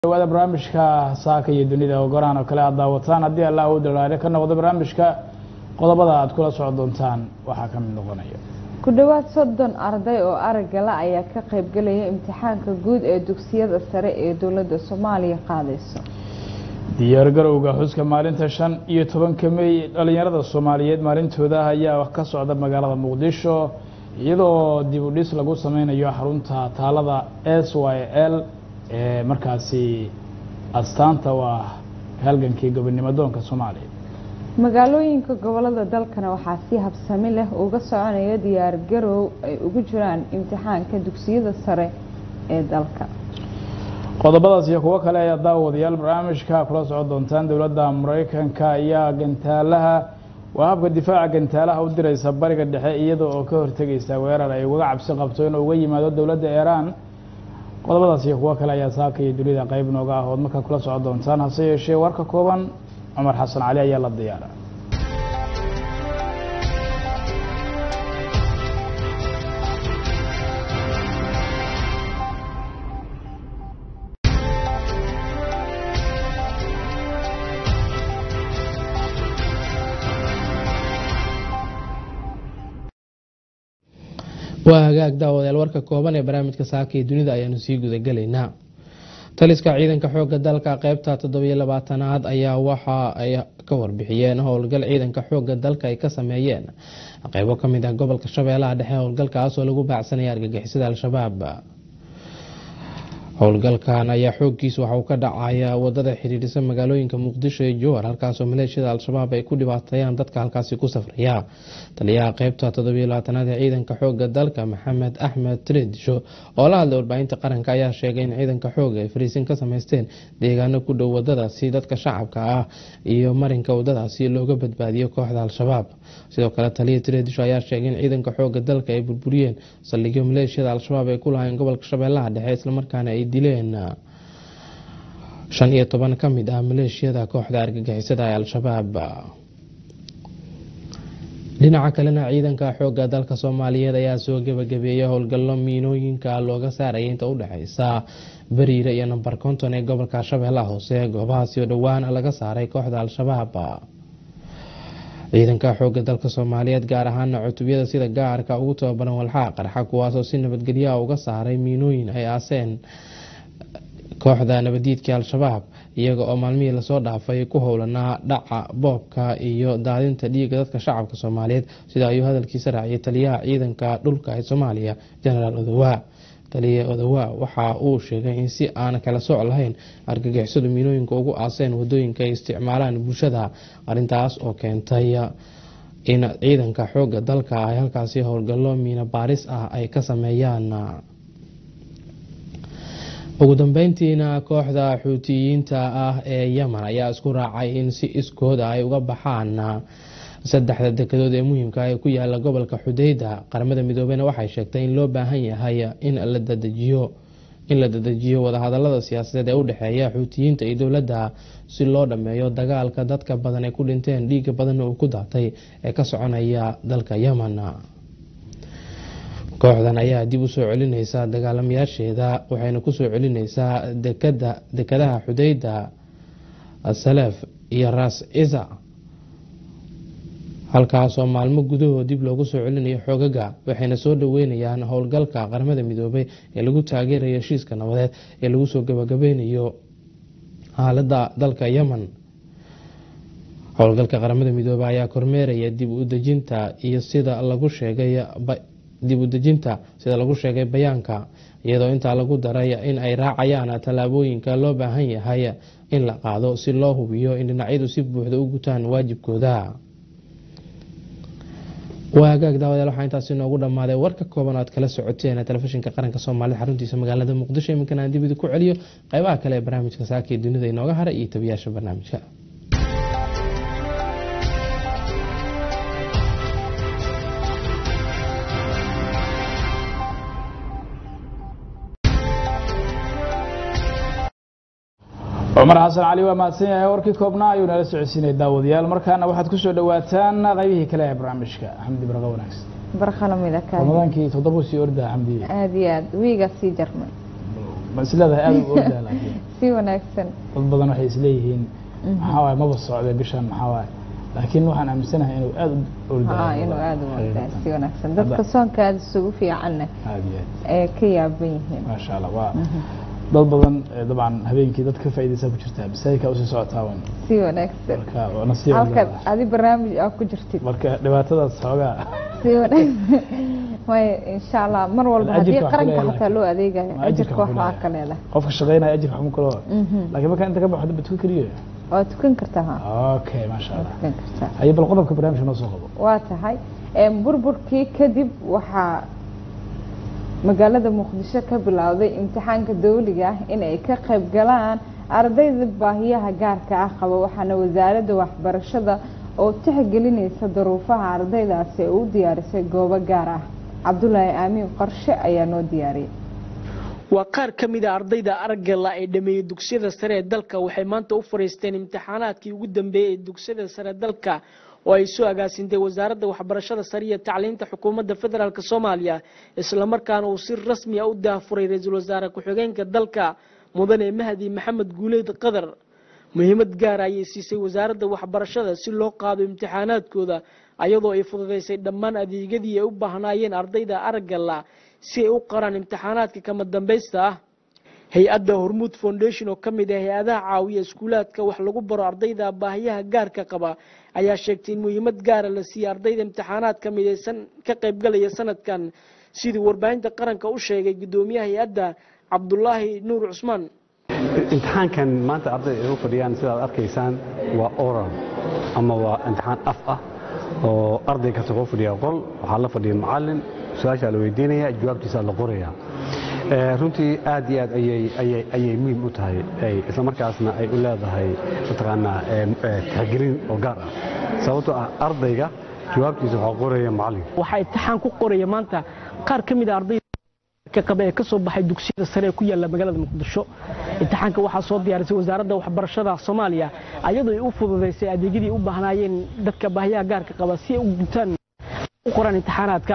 dhawaada barnaamijka saaka iyo dunida oo gorahan oo kale aad daawataan haddii allah uu dalaale ka noqdo barnaamijka qodobada aad kula socon doontaan waxaa ka mid noqonaya ku dhowaad soddon arday oo araggala ayaa ka qaybgelaya imtixaanka guud ee dugsiyada sare ee dowladda soomaaliya qaadayso diyaargarowga xuska maalinta shan iyo tobanka mey dhalinyarada soomaaliyeed maalintooda ayaa ka socda magaalada muqdisho iyadoo dib u dhis lagu sameynayo xarunta taalada s y l ee markaasi astaanta u ah halgankii gobonimo doonka soomaaliya magaalooyinka gobolada dalkana waxaa si habsami leh uga soconaya diyaar garow ay ugu jiraan imtixaanka dugsiyada sare ee dalka qodobadaas iyo kuwo kale ayaa daawadayaal barnaamijka kula socon doontaan dowladda mareykanka ayaa gantaalaha waa habka difaaca gantaalaha u direysa bariga dhexe iyada oo ka hortegaysa weerar ay uga cabsi qabto inuu uga yimaado dowladda iiraan qodobadaas iyo kuwo kale ayaa saaka iyo dunida qeyb nooga ah ood markaa kula socon doontaan hase yeeshee warka kooban cumar xasan cali ayaa la diyaara waa hagaag daawadayaal warka kooban ee barnaamijka saaka iyo dunida ayaanu sii gudagelaynaa taliska ciidanka xooga dalka qeybta toddobiyo labaatanaad ayaa waxa ay ka warbixiyeen howlgal ciidanka xooga dalka ay ka sameeyeen qeybo kamid ah gobolka shabeellaha dhexe howlgalkaas oo lagu baacsanaya argagixisada al-shabaab howlgalkan ayaa xooggiisa waxa uu ka dhacaya wadada xidhiidhisa magaalooyinka muqdisho iyo jowhar halkaasoo maleeshiyada al-shabaab ay ku dhibaateeyaan dadka halkaasi ku safraya taliyaha qeybta toddobiyo labaatanaad ee ciidanka xooga dalka maxamed axmed tredisho oo la hadlay warbaahinta qaranka ayaa sheegay in ciidanka xooga ay fariisin ka sameysteen deegaano ku dhow wadadaasi dadka shacabka ah iyo marinka wadadaasi looga badbaadiyo kooxda al-shabaab sidoo kale taliya tredisho ayaa sheegay in ciidanka xooga dalka ay burburiyeen saldhigyo maleeshiyada al-shabaab ay ku lahayn gobolka shabeellaha dhexe islamarkaana ay dileen shan iyo toban ka mid ah maleeshiyada kooxda argagixisada ee al-shabaab dhinaca kalena ciidanka xooga dalka soomaaliyeed ayaa soo gebagabeeyay howlgallo miinooyinka looga saaraya inta u dhexeysa bariire iyo namber konton ee gobolka shabeellaha hoose goobahaasi oo dhowaan laga saaray kooxda al-shabaab ciidanka xooga dalka soomaaliyeed gaar ahaana cutubyada sida gaarka ugu tababaran walxaa qarxa kuwaasoo si nabadgelyaha uga saaray miinooyin ay aaseen kooxda nabadiidka al-shabaab iyaga oo maalmihii lasoo dhaafay ku howlanaa dhaca boobka iyo daadinta dhiiga dadka shacabka soomaaliyeed sida ayuu hadalkiisa raaciyay taliyaha ciidanka dhulka ee soomaaliya genaraal odowa taliya odowa waxa uu sheegay in si aan kala sooc lahayn argagixisadu miinooyinka ugu aaseen wadooyinka ay isticmaalaan bulshada arintaas oo keentay in ciidanka xooga dalka ay halkaasi howlgallo miino baaris ah ay ka sameeyaan ugu dambeyntiina kooxda xuutiyiinta ah ee yemen ayaa isku raacay in si iskooda ay uga baxaan saddexda dekedood ee muhiimka ee ku yaala gobolka xudeyda qaramada midoobeyna waxay sheegtay in loo baahan yahay in la dadejiyo in la dadejiyo wadahadalada siyaasadeed ee u dhexeeya xuutiyiinta iyo dowladda si loo dhammeeyo dagaalka dadka badan ay ku dhinteen dhiiga badanna uu ku daatay ee ka soconaya dalka yemen kooxdan ayaa dib u soo celineysa dagaalamayaasheeda waxayna kusoo celineysaa dekadaha xudeyda salef iyo ras isa halkaasoo maalmo gudahood dib loogu soo celinayo xoogaga waxayna soo dhaweynayaan howlgalka qaramada midoobay ee lagu taageerayo heshiiska nabadeed ee lagu soo gabagabeynayo xaalada dalka yemen howlgalka qaramada midoobey ayaa kormeeraya dib u dejinta iyo sida lagu sheegay dib u dejinta sida lagu sheegay bayaanka iyadoo intaa lagu daray in ay raacayaan tallaabooyinka loo baahan yahay in la qaado si loo hubiyo in dhinacyadu si buuxda u gutaan waajibkooda waa hagaag daawadayaal waxaa intaasi noogu dhammaaday warka kooban oo aad kala socoteen telefishinka qaranka soomaalida xaruntiisa magaalada muqdisho iminkan aan dib idinku celiyo qeybaha kale ee barnaamijka saaka ee dunida inooga haray iyo tabiyaasha barnaamijka cumar xasan cali waa mahadsan yahay warkii koobnaa ayuu nala socodsiinay daawadayaal markaana waxaad kusoo dhawaataan qaybihii kale ee barnaamijka xamdi barqa wanaagsan barqalamida kaadi ramadaankii toddoba sii ordaa xamdiye aada iyo aad wiigaa sii jarmay ma isleedahay aada u ordaa laakiin si wanaagsan dad badan waxay isleeyihiin maxaa waaye maba socday bishan maxaa waaye laakiin waxaan aaminsanahay inuu aada u haa inuu aada u ordaa si wanaagsan dadka soonka aada isugu fiicanna aada iyo aad ee ka yaaban yihiin maasha allah waa dad badan eh, dabcan habeenkii dad ka faa'iidaysaa ku jirtaa masaajidka usii socotaa wan si wanaagsan marka waa nasiib halka leedahay. adi barnaamij aa ku jirtid marka dhibaatadaas xoogaa si wanaagsan way insha allah mar walba haddii Ajirka wax qaranka ku leedahay. xataa loo adeegayo Ma ajirka ajirka wax wax ku waa leedahay. ka leedahay qofka shaqaynaya ajirka xuma kalo Mhm. laakiin marka inta ka baxo daba tukan keliyo waa tukan kartaa ha okay maasha waa allah tukan kartaa haye bal qodobka barnaamijka noo soo qabo waa tahay Een, burburkii kadib waxaa magaalada muqdisho ka bilowday imtixaanka dawliga ah in ay ka qayb galaan ardayda baahiyaha gaarka ah qaba waxaana wasaaradda waxbarashada oo tixgelinaysa daruufaha ardaydaasi ay u diyaarisay goobo gaar ah cabdulaahi aamiin qorshe ayaa noo diyaariyay waa qaar ka mid a ardayda aragala ee dhameeyey dugsiyada sare ee dalka waxay maanta u fariisteen imtixaanaadkii ugu dambeeyey ee dugsiyada sare dalka oo ay soo agaasintay wasaaradda waxbarashada sare iyo tacliinta xukuumadda federaalk soomaaliya islamarkaana uu si rasmi a u daafuray ra-iisul wasaare ku-xigeenka dalka mudane mahdi maxamed guuleyd qadar muhiimad gaara ayay siisay wasaaradda waxbarashada si loo qaado imtixaanaadkooda ayadoo ay fududaysay dhammaan adeegyadii ay u baahnaayeen ardayda aragala si ay u qaraan imtixaanaadka kama dambaysta ah hay-adda hormuud foundation oo ka mid ah hay-adaha caawiya iskuulaadka wax lagu baro ardayda baahiyaha gaarka qaba ayaa sheegtay in muhiimad gaara la siiyey ardayda imtixaanaadka midaysan ka qaybgalaya sanadkan sidii warbaahinta qaranka u sheegay gudoomiyaha hay-adda cabdulaahi nuur cusmaan imtixaankan maanta ardayda ay u fadhiyaan sidaad arkaysaan waa oral ama waa imtixaan af ah oo arday kasta kuu fadhiya qol waxaa la fadhiya macalin su-aashaa la weydiinaya jawaabtiisaa la qoraya Eh, runtii aad iyo aad ayay ayay ayay muhiim u tahay ay- isla markaasna ay u leedahay mataqaanaa eh, eh, tixgelin oo gaar ah sababtoo ah ardayga jawaabtiisa waxaa qoraya macalin waxaa imtixaan ku qoraya maanta qaar ka mid a ardayda ka qaba ee ka soo baxay dugsiyada sare ee ku yaala magaalada muqdisho imtixaanka waxaa soo diyaarisay wasaaradda waxbarashada soomaaliya ayadoo ay u fududaysay adeegyadii ay u baahnaayeen dadka baahiyaha gaarka qaba si ay u gutaan u qoraan imtixaanaadka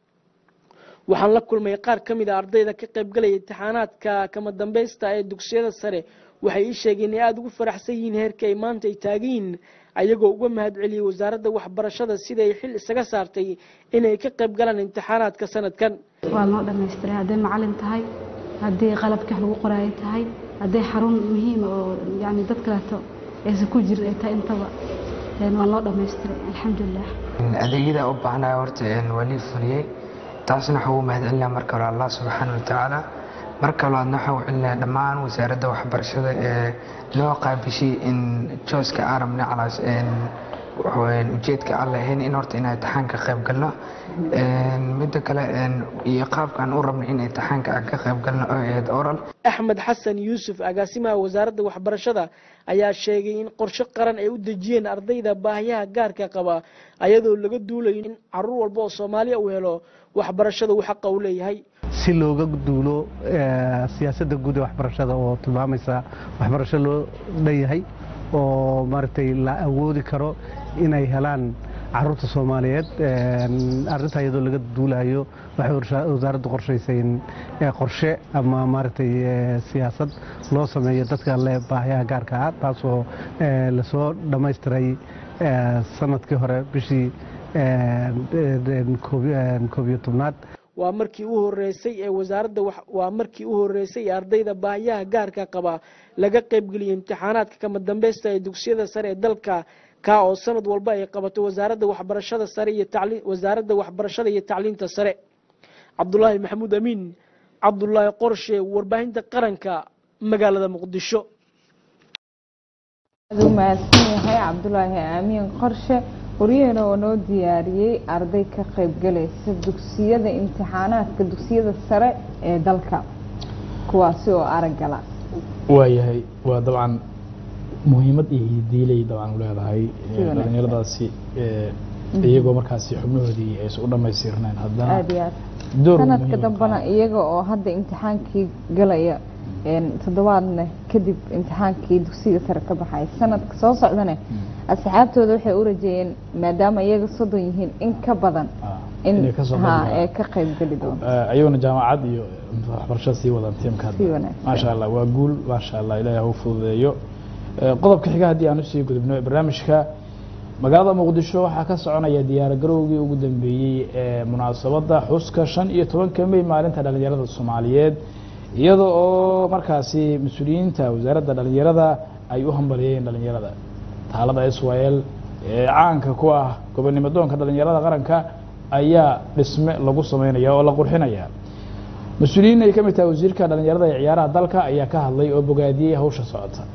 waxaan la kulmay qaar ka mid a ardayda ka qaybgalaya imtixaanaadka kama dambaysta ee dugsiyada sare waxay ii sheegeen inay aada ugu faraxsan yihiin heerka ay maanta ay taagan yihiin ayagoo uga mahad celiyey wasaaradda waxbarashada sida ay xil isaga saartay inay ka qayb galaan imtixaanaadka sanadkan waa noo dhammaystiray hadday macalin tahay haddii qalabka wax lagu qoraayo tahay hadday xarun muhiima oo yani dad kaleeto aysan ku jirin ay tahay intaba een, waa noo dhammaystiray alxamdulilah adeegyada u baahnaa horta een, waa lii fuliyey taasna waxaa ugu mahadcelinaa marka hore allah subxaana watacaala marka labaadna waxaa u celinaa dhammaan wasaaradda waxbarashada ee noo qaabishay in jooska aan rabnay calaas een, waxaweyaan ujeedka aan lahayn in horta inaan imtixaanka qayb galno Een, midda kale een, iyo qaabkaan u rabnay in imtixaanka aan ka qayb galno oo ahayd oral axmed xasan yuusuf agaasimaha wasaaradda waxbarashada ayaa sheegay in qorshe qaran ay u dejiyeen ardayda baahiyaha gaarka qaba ayadoo laga duulayo in caruur walba oo soomaaliya uu helo waxbarashada uu xaqa u leeyahay si looga duulo eh, siyaasadda guud ee waxbarashada oo tilmaamaysa waxbarasho loo dhanyahay oo maaragtay la awoodi karo inay helaan caruurta soomaaliyeed een, arrintaa iyadoo laga duulayo waxay warsha- wasaaraddu qorshaysay in eh, qorshe ama maaragtay eh, siyaasad loo sameeyo dadka le baahiyaha gaarka ah taasoo eh, lasoo dhammaystiray eh, sanadkii hore bishii een, een, koob een, koob iyo tobnaad waa markii u horeysay ee wasaaradda wax- waa markii u horeysay ee ardayda baahiyaha gaarka qaba laga qaybgeliyay imtixaanaadka kama dambaysta ee dugsiyada sare ee dalka kaa oo sanad walba ay qabato wasaaradda waxbarashada sare iyo tacliin wasaaradda waxbarashada iyo tacliinta sare cabdulaahi maxamuud amiin cabdulaahi qorshe warbaahinta qaranka magaalada muqdisho aad u mahadsan yahay cabdulaahi aamiin qorshe waryaheena oo noo diyaariyey arday ka qaybgalaysa dugsiyada imtixaanaadka dugsiyada sare ee dalka kuwaasi oo araggala waayahay waa dabcan muhiimad iyo hidiilay dabcan u leedahay Si wanaagsan. dhalinyaradaasi eh, iyagoo markaasi xubnahoodii aysan u dhammaystirnayn haddana aada iyo aad door sanadka muhiim ah dambena qaado. iyaga oo hadda imtixaankii galaya een, toddobaadna kadib imtixaankii dugsiga sare ka baxay sanadka soo socdane asxaabtooda waxay u rajeeyeen maadaama iyaga soddon yihiin in ka badan Ah, in inay kasoo ha qayb ee ka qayb geli doonto galaan. Eh, ayaguna jaamacad iyo waxbarasho sii wadaan tiimka si wanaagsan maasha allah waa guul maasha allah ilaahay ha u fududeeyo Eh, qodobka xiga haddii aan usii gudubno barnaamijka magaalada muqdisho waxaa ka soconaya diyaargarowgii ugu dambeeyey ee munaasabadda xuska shan iyo tobanka mey maalinta dhalinyarada soomaaliyeed iyada oo markaasi mas-uuliyiinta wasaaradda dhalinyarada ay u hambaliyeen dhalinyarada taalada israel ee caanka ku ah gobonimo doonka dhalinyarada qaranka ayaa dhisme lagu sameynaya oo la qurxinaya mas-uuliyiin ay ka mid tahay wasiirka dhalinyarada ee ciyaaraha dalka ayaa ka hadlay oo bogaadiyey hawsha socota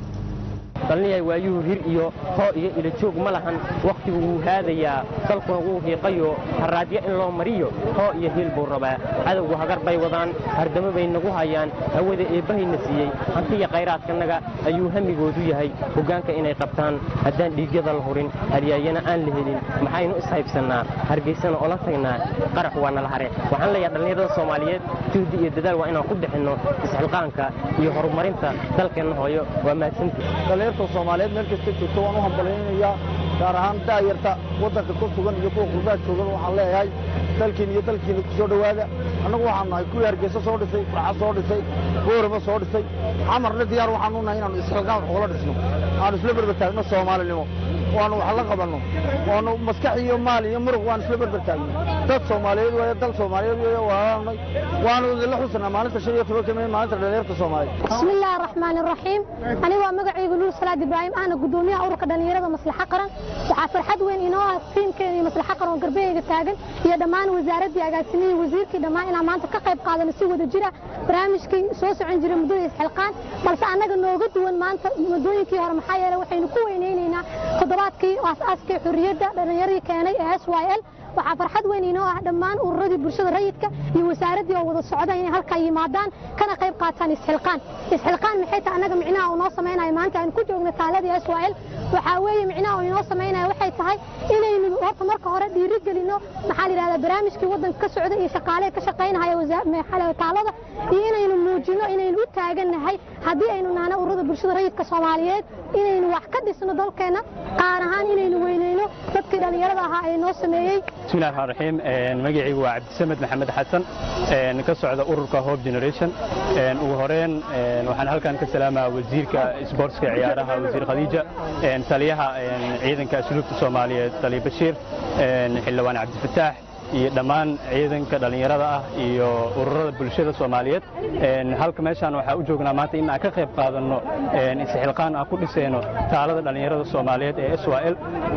dhallinyay waayuhu hir iyo hoo iyo ilajoog ma lahan wakhtigu wuu haadayaa dalkuna wuu hiiqayo haraadyo in loo mariyo hoo iyo hiil buu rabaa cadowgu hagar bay wadaan hardamo bay nagu hayaan hawada eebbahayna siiyey hantiya khayraadkanaga ayuu hamigoodu yahay hoggaanka inay qabtaan haddaan dhiigyada la hurin halyaayana aan la helin maxaynu ishaybsannaa hargaysana ola tagnaa qarax waa nala hare waxaan leeyahay dhallinyarada soomaaliyeed juhdi iyo dadaal waa inaan ku bixinno isxilqaanka iyo horumarinta dalkeenna hooyo waa mahadsantii dhalinyarta soomaaliyeed meel kasta joogto waan u hambalyaynayaa gaar ahaan daayarta waddanka ku sugan iyo kuwa qurbaha joogan waxaan leeyahay dalkiin iyo dalkiina ku soo dhowaada annagu waxaan nahay kuwii hargeysa soo dhisay farxa soo dhisay boorama soo dhisay xamarna diyaar waxaan u nahay inaanu isxilqaan wax ugala dhisno aanu isla berbertaagno soomaalinimo waanu wax la qabanno waanu maskax iyo maal iyo muruq waan isla berbertaagno dad soomaaliyeed weeye dal soomaaliyeed weeye waanay waanu idinla xusanaa maalinta shan iyo tobanka mey maalinta dhalinyarta soomaaliyeed بسم الله الرحمن الرحيم أنا waa magacaygu Luul Salaad Ibrahim ahna gudoomiyaha ururka dhalinyarada maslaxa qaran waxaa farxad weyn inoo ah tiimkeena iyo maslaxa qaran oo garbeyga taagan iyo dhammaan wasaaradii agaasimihii wasiirkii dhammaan inaan maanta ka qayb qaadano si wada jira barnaamijkii soo socon jiray muddada isxilqaan balse annaga nooga duwan maanta muddooyinkii hore maxaa yeelay waxaynu ku weyneynaynaa toddobaadkii aas-aaskii xurriyadda dhalinyaradii keenay ee s y l waxaa farxad weyn inoo ah dhammaan ururadii bulshada rayidka iyo wasaaraddii oo wada socda inay halkaa yimaadaan kana qayb qaataan isxilqaan isxilqaan maxay tahay annaga micnaha uu noo samaynayo maanta aynu ku joogno taaladii s y l waxaa weeye micnaha uu inoo samaynayo waxay tahay inaynu horta marka hore dhiiri gelino maxaa la yidhahdaa barnaamijkii waddanka ka socda iyo shaqaaleha ka shaqaynahaya wasa- maxaa la yidhahdaa taalada iyo inaynu muujino inaynu u taagannahay haddii aynu nahno ururada bulshada rayidka soomaaliyeed inaynu wax ka dhisno dalkeenna qaar ahaan inaynu weyneyno dadkii dhallinyarada ahaa ee noo sameeyey bismillahi raxmaan raxiim magacaygu waa cabdisamed maxamed xasan ka socda ururka hope generation ugu horeyn waxaan halkan ka salaamaa wasiirka isboortska ciyaaraha wasiir khadiija taliyaha ciidanka asluubta soomaaliyeed taliya bashiir xildhibaan cabdifataax iyo dhammaan ciidanka dhallinyarada ah iyo ururada bulshada soomaaliyeed halka meeshaan waxaa u joognaa maanta in aan ka qayb qaadanno isxilqaan aan ku dhisayno taalada dhallinyarada soomaaliyeed ee s y l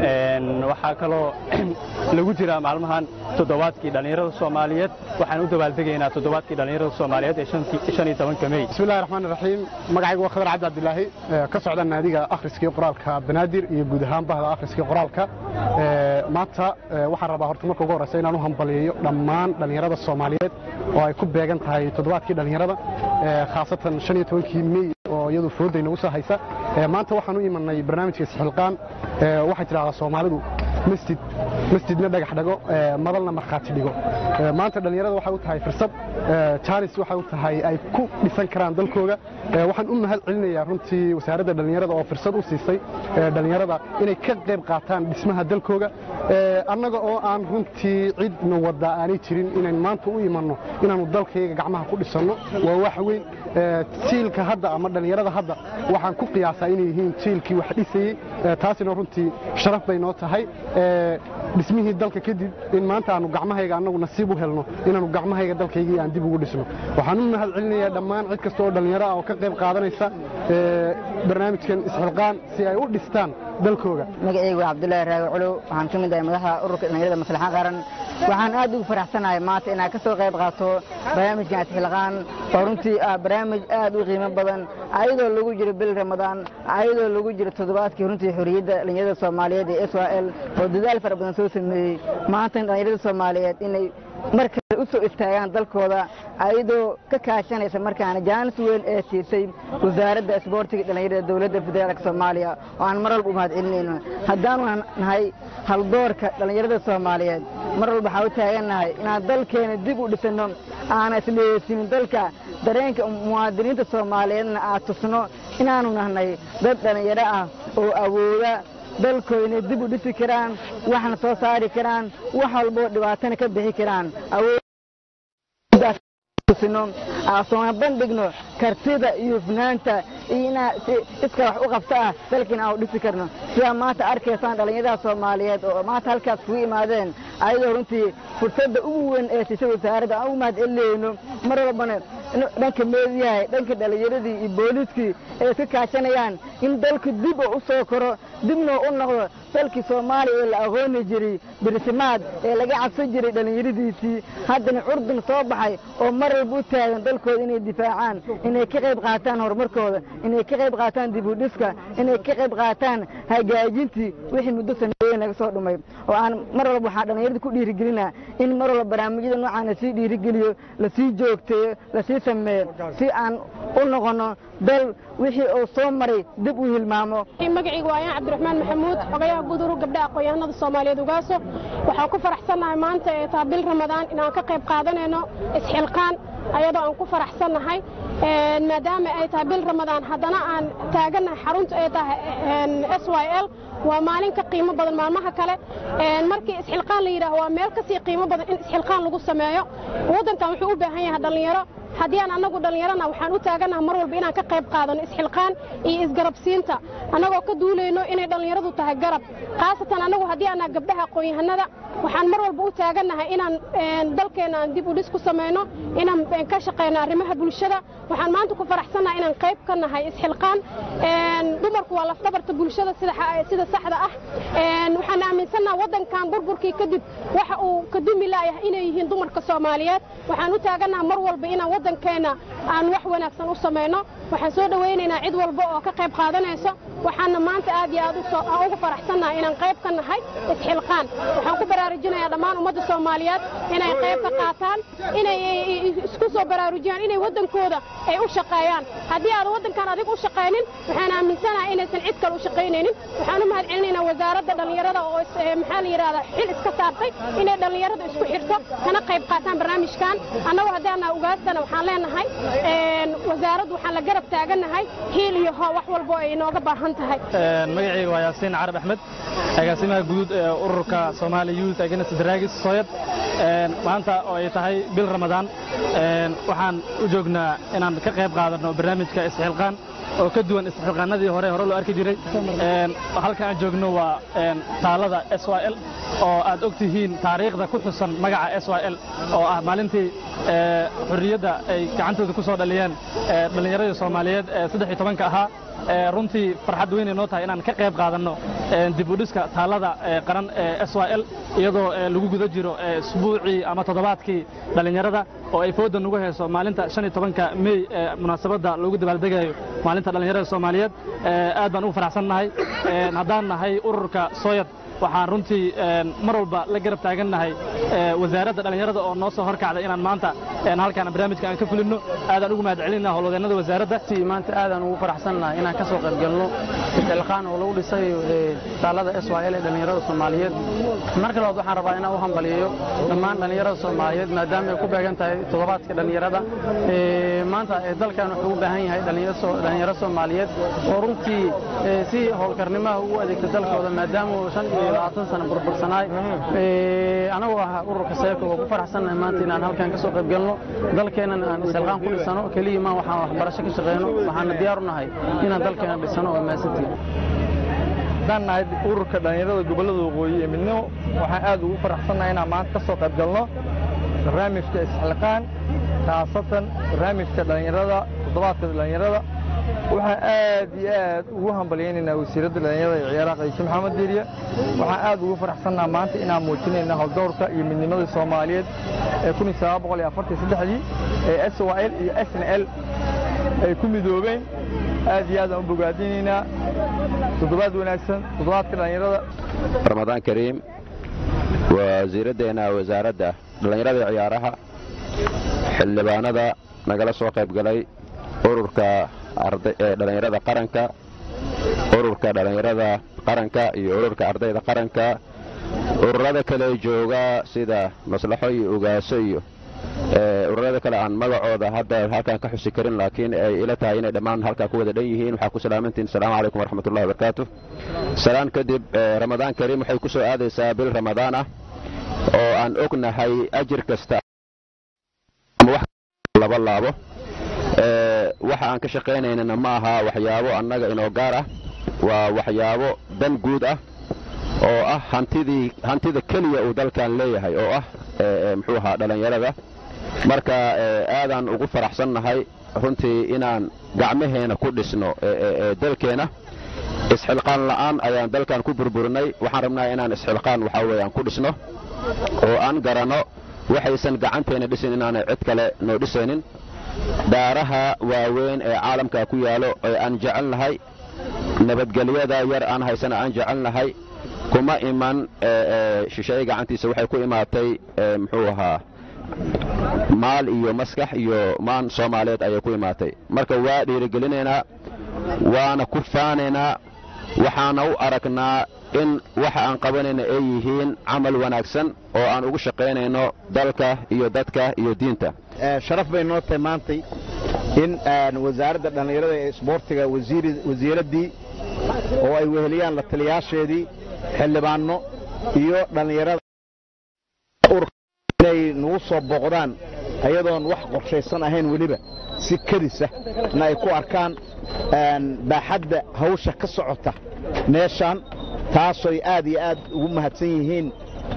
waxaa kaloo lagu jiraa maalmahan toddobaadkii dhallinyarada soomaaliyeed waxaan u dabaaldegaynaa toddobaadkii dhallinyarada soomaaliyeed ee shan iyo tobanka mey بسم الله الرحمن الرحيم magacaygu waa khadar cabdi cabdilaahi ee ka socda naadiga akhriskii qoraalka banaadir iyo guud ahaan bahda akhriskii qoraalka Ee, maanta ee, waxaan rabaa horta marka ugu horreysa inaan u hambaliyeeyo dhammaan dhallinyarada soomaaliyeed oo ay ku beegan tahay toddobaadkii dhallinyarada ee, khaasatan shan iyo tobankii mey oo iyadu foodayna u soo haysa Ee, maanta waxaan u imanay barnaamijka isxilqaan Ee, waxay tidhahdaa soomaalidu masjid masjidna dhagax dhago ee, madalna markhaati dhigo Ee, maanta dhallinyarada waxay u tahay fursad ee, jaanis waxay u tahay ay ku dhisan karaan dalkooga Ee, waxaan u mahad celinayaa runtii wasaaradda dhallinyarada oo fursad u siisay ee, dhallinyarada inay ka qayb qaataan dhismaha dalkooga Ee, annaga oo aan runtii cidna wadda aanay jirin inayn maanta u imanno inaannu dalkayga gacmaha ku dhisanno waa wax weyn Ee, jiilka hadda ama dhallinyarada hadda waxaan ku qiyaasaa inay yihiin jiilkii wax dhisayey Ee, taasina runtii sharaf bay noo tahay Ee, dhismihii dalka kadib in maanta aanu gacmahayga annagu nasiib u helno inaannu gacmahayga dalkaygii aan dib ugu dhisno waxaan u mahad celinayaa dhammaan cid kasta oo dhallinyaro ah oo ka qayb qaadanaysa ee, barnaamijkan isxilqaan si ay u dhistaan dalkooga magacaygu waa cabdullaahi raawi culow waxaan ka mid ahay madaxda ururka dhallinyarada maslaxa qaran waxaan aad ugu faraxsanahay maanta inaan ka soo qayb qaato barnaamijkan isxilqaan oo runtii ah barnaamij aad u qiimo badan ayadoo lagu jiro bil ramadaan ayadoo lagu jiro toddobaadkii runtii xorriyadda dhallinyarada soomaaliyeed ee s y l oo dadaal fara badan soo sameeyey maanta in dhallinyarada soomaaliyeed inay markale u soo istaagaan dalkooda ayadoo ka kaashanaysa markaana jaanis weyn ee siisay wasaaradda isboortiga dhallinyarada dowladda federaalka soomaaliya oo aan mar walba u mahad celinayno haddaanu nahay haldoorka dhallinyarada soomaaliyeed mar walba waxaa u taagannahay inaan dalkeena dib u dhisanno aana isdhegeysimin dalka dareenka muwaadiniinta soomaaliyeedna aad tusno inaanu nahnay dad dhallinyaro ah oo awooda dalkooda inay dib u dhisi karaan waxna soo saari karaan wax walboo dhibaatana ka bixi karaan awoodtusino soona bandhigno kartida iyo hufnaanta iyo inaa iska wax u qabta ah dalkiina aan u dhisi karno sidaa maanta arkaysaan dhallinyarada soomaaliyeed oo maanta halkaas kugu imaadeen ayadoo runtii fursadda ugu weyn ee siisa wasaaradda aan ugu mahad celinayno mar walbana dhanka meediyaha dhanka dhallinyaradii iyo booliiskii ay iska kaashanayaan in dalku dib oo u soo koro dibna u noqdo dalkii soomaaliya ee la aqooni jiray birsimaad ee laga cabsan jiray dhallinyaradiisii haddana curdun soo baxay oo mar walba u taagan dalkooda inay difaacaan inay ka qayb qaataan horumarkooda inay ka qayb qaataan dib u dhiska inay ka qayb qaataan hagaajintii wixii muddo sameeyeen laga soo dhumay oo aan mar walba waxaan dhallinyarada ku dhiirigelinaa in mar walba barnaamijyada noocaan lasii dhiirigeliyo lasii joogteeyo lasii sameeyo si aan u noqono dal wixii uu soo maray dib u hilmaamo magacaygu waa ayaan cabdiraxmaan maxamuud xogayaha guud urur gabdhaha aqoon-yahanada soomaaliyeed ugaaso waxaan ku faraxsannahay maanta ee taa bil ramadaan inaan ka qayb qaadanayno isxilqaan ayadoo aan ku faraxsannahay maadaama ay tahay bil ramadaan haddana aan taagannahay xarunta ay tahay s y l waa maalin ka qiimo badan maalmaha kale markii isxilqaan la yidhaaho waa meel kasii qiimo badan in isxilqaan lagu sameeyo waddankan wuxuu u baahan yahay dhallinyaro haddii aan annagu dhallinyarana waxaan u taagannaha mar walba inaan ka qayb qaadano isxilqaan iyo isgarabsiinta annagoo ka duulayno inay dhallinyaradu tahay garab khaasatan annagu haddii aanaa gabdhaha aqoon-yahanada waxaan mar walba u taagannahay inaan dalkeenna aan dib u dhis ku samayno inaan ka shaqayno arrimaha bulshada waxaan maanta ku faraxsannahay inaan qayb ka nahay isxilqaan dumarku waa lafdabarta bulshada sida saxda ah waxaan aaminsannaha waddankan burburkii kadib waxa uu ka dumi laayahay inay yihiin dumarka soomaaliyeed waxaan u taagannaha mar walba inaan waddankeenna aan wax wanaagsan u samayno waxaan soo dhowaynaynaa cid walba oo ka qayb qaadanayso waxaana maanta aad iyo aad ugu faraxsannahay inaan qayb ka nahay isxilqaan waxaan ku baraarujinayaa dhammaan ummadda soomaaliyeed inay qayb ka qaataan inay isku soo baraarujiyaan inay waddankooda ay u shaqeeyaan haddii aadan waddankan adig u shaqaynin waxaan aaminsanahay inaysan cid kale u shaqaynaynin waxaan u mahad celinaynaa wasaaradda dhallinyarada oo maxaa la yidhahdaa xil iska saartay inay dhallinyarada isku xirto kana qayb qaataan barnaamijkan annagoo haddii aanaa ugaastana waxaan leenahay wasaaraddu waxaan la garab taagannahay hiil iyo hoo wax walbo ay inooga baahan tahay magacayga waa yaasiin carab axmed agaasimaha guud ee ururka Somali Youth Against Drugs Soyad maanta oo ay tahay bil Ramadaan waxaan u joognaa inaan ka qayb qaadano barnaamijka isxilqaan oo ka duwan isxilqaanadii hore hore loo arki jiray halka aan joogno waa taalada SYL oo aad ogtihiin taariikhda ku xusan magaca SYL oo ah maalintii xurriyadda ay gacantooda ku soo dhaliyeen dhallinyaradii Soomaaliyeed ee 13 ahaa runtii farxad weyn ay noo tahay inaan ka qayb qaadanno dib u dhiska taalada qaran ee SYL iyadoo lagu guda jiro isbuucii ama toddobaadkii dhallinyarada oo ay fooda nugu hayso maalinta 15ka May ee munaasabadda lagu dabaaldegayo maalinta dhallinyarada Soomaaliyeed aad baan ugu faraxsannahay haddaan nahay ururka Soyad waxaan runtii mar walba la garab taagannahay wasaaradda dhallinyarada oo noo soo horkacda inaan maanta halkaan barnaamijka aan ka fulinno aadaan ugu mahad celinaa howlwadeennada wasaaradda maanta aadaan ugu faraxsannahay inaan ka soo qayb galno isxilqaan oo lagu dhisay taalada SYL ee dhallinyarada Soomaaliyeed marka labaad waxaan rabaa inaan u hambaliyeeyo dhammaan dhallinyarada Soomaaliyeed maadaama ay ku beegan tahay toddobaadka dhallinyarada maanta dalkan wuxuu u baahan yahay dhallinyaro Soomaaliyeed oo runtii si howlkarnimaha ugu adeegta dalkooda maadaama uu shan iyo labaatan sano burbursanaay anagoo ah ururka seeko oo ku faraxsannahay maanta inaan halkan ka soo qayb galno dalkeennan aan isxilqaan ku dhisano keliya maan waxaan waxbarasho ka shaqeyno waxaana diyaar u nahay inaan dalkeena dhisano oo maasantiin haddaan nahay ururka dhallinyarada gobollada waqooyi ee midnimo waxaan aad ugu faraxsannahay inaan maanta ka soo qayb galno barnaamijka isxilqaan khaasatan barnaamijka dhallinyarada toddobaadka dhallinyarada waxaan aad iyo aad ugu hambalyaynaynaa wasiiradda dhallinyarada ee ciyaaraha qayshe maxamed diiriye waxaan aad ugu faraxsannaha maanta inaan muujinayna howldowrka iyo midnimadii soomaaliyeed ee kun iyo sagaal boqol iyo afartan iyo saddexdii ee s y l iyo s n l ay ku midoobeen aad iyo aad aan u bogaadinaynaa toddobaad wanaagsan toddobaadka dhallinyarada ramadaan kariim wasiiraddeena wasaaradda dhallinyarada iyo ciyaaraha xildhibaanada nagala soo qayb galay ururka dhallinyarada qaranka ururka dhallinyarada qaranka iyo ururka ardayda qaranka ururada kale jooga sida maslaxo iyo ugaaso iyo ururada kale aan magacooda hadda halkan ka xusi karin laakiin ay ila tahay inay dhammaan halkaa ku wada dhan yihiin waxaa ku salaamantiin asalaamu calaykum waraxmatullahi wabarakaatu salaan kadib ramadaan kariim waxay ku soo aadaysaa bil ramadaan ah oo aan ognahay ajir kasta laba laabo waxa aan ka shaqaynaynana ma aha waxyaabo annaga inoo gaar ah waa waxyaabo dan guud ah oo ah hantidii hantida keliya uu dalkan leeyahay oo ah muxuu ahaa dhallinyarada marka aadaan ugu faraxsannahay runtii inaan gacmaheena ku dhisno dalkeenna isxilqaan la'aan ayaan dalkan ku burburinay waxaan rabnaa inaan isxilqaan waxaa weeyaan ku dhisno oo aan garanno waxaysan gacanteena dhisin inaanay cid kale noo dhisaynin daaraha waaweyn ee caalamka ku yaalo ee aan jecelnahay nabadgelyada yar aan haysana aan jecelnahay kuma iman shisheeye gacantiisa waxay ku imaatay muxuu ahaa maal iyo maskax iyo maan soomaaliyeed ayay ku imaatay marka waa dhiirigelinaynaa waana ku faanaynaa waxaana u aragnaa in waxa aan qabanayna ay yihiin camal wanaagsan oo aan ugu shaqaynayno dalka iyo dadka iyo diinta sharaf bay noo tahay maantay in wasaaradda dhallinyarada ee isboortiga wasiiraddii oo ay weheliyaan la taliyaasheedii xildhibaanno iyo dhallinyarada inay nagu soo booqdaan ayadoon wax qorshaysan ahayn weliba si kadisa na ay ku arkaan baaxadda hawsha ka socota meeshaan taasoy aad iyo aad ugu mahadsan yihiin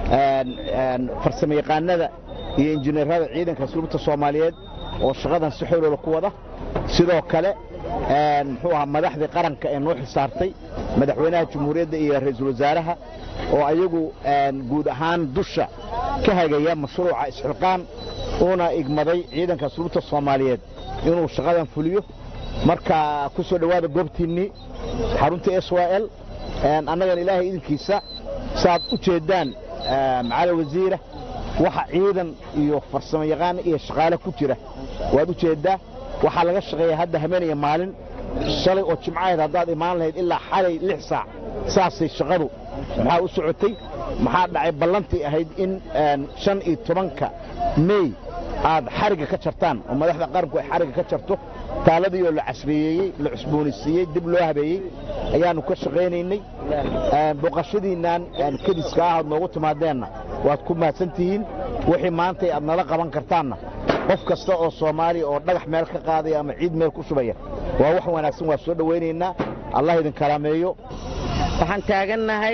farsamayaqaanada iyo injineerada ciidanka asluubta soomaaliyeed oo shaqadan si xooloola ku wada sidoo kale muxuu ahaa madaxdii qaranka ee noo xisaartay madaxweynaha jamhuuriyadda iyo ra'iisul wasaaraha oo ayagu guud ahaan dusha ka hagaya mashruuca isxilqaan uuna igmaday ciidanka asluubta soomaaliyeed inuu shaqadan fuliyo marka ku soo dhowaada goobtiinnii xarunta s y l annagan ilaahay idinkiisa saaad u jeeddaan macali wasiira waxa ciidan iyo farsamo yaqaan iyo shaqaale ku jira waad u jeeddaa waxaa laga shaqeeya hadda habeenaya maalin shalay oo jimcaheed haddaad imaan lahayd ilaa xalay lix saac saasay shaqadu maxaa u socotay maxaa dhacay ballantii ahayd in shan iyo tobanka mey aad xarigga ka jartaan oo madaxda qaranku ay xarigga ka jarto taaladii oo la casriyeeyey la cusboonaysiiyey dib loo habeeyey ayaannu ka shaqaynaynay booqashadiinnan kadiska ah aad noogu timaadeenna waad ku mahadsan tihiin wixii maantay aad nala qaban kartaanna qof kasta oo soomaaliya oo dhagax meel ka qaadaya ama ciid meel ku shubaya waa wax wanaagsan waa soo dhowaynaynaa allah idin karaameeyo waxaan taagannahay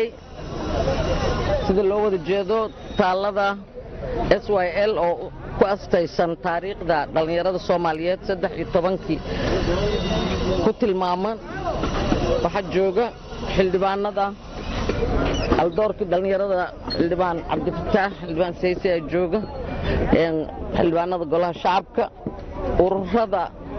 sida loo wada jeedo taallada s y l oo ku astaysan taariikhda dhallinyarada soomaaliyeed saddex iyo tobankii ku tilmaaman waxaa jooga xildhibaanada aldoorkii dhallinyarada xildhibaan cabdifataax xildhibaan sayse aa jooga xildhibaanada golaha shacabka ururada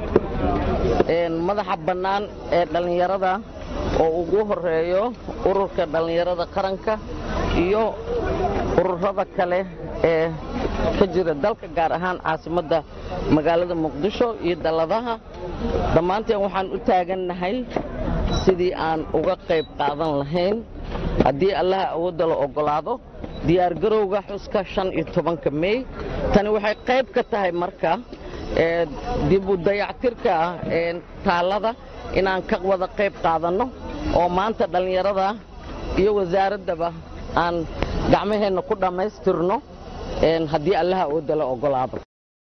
madaxa bannaan ee dhallinyarada oo ugu horeeyo ururka dhallinyarada qaranka iyo ururada kale ee ka jira dalka gaar ahaan caasimadda magaalada muqdisho iyo dalladaha dhammaanteen waxaan u taagannahay sidii aan uga qayb qaadan lahayn haddii allaha awoodda la oggolaado diyaargarowga xuska shan iyo tobanka mey tani waxay qayb ka tahay marka dib u dayactirka taallada inaan ka wada qayb qaadanno oo maanta dhallinyarada iyo wasaaraddaba aan gacmaheenna ku dhammaystirno haddii allaha awoodda la oggolaado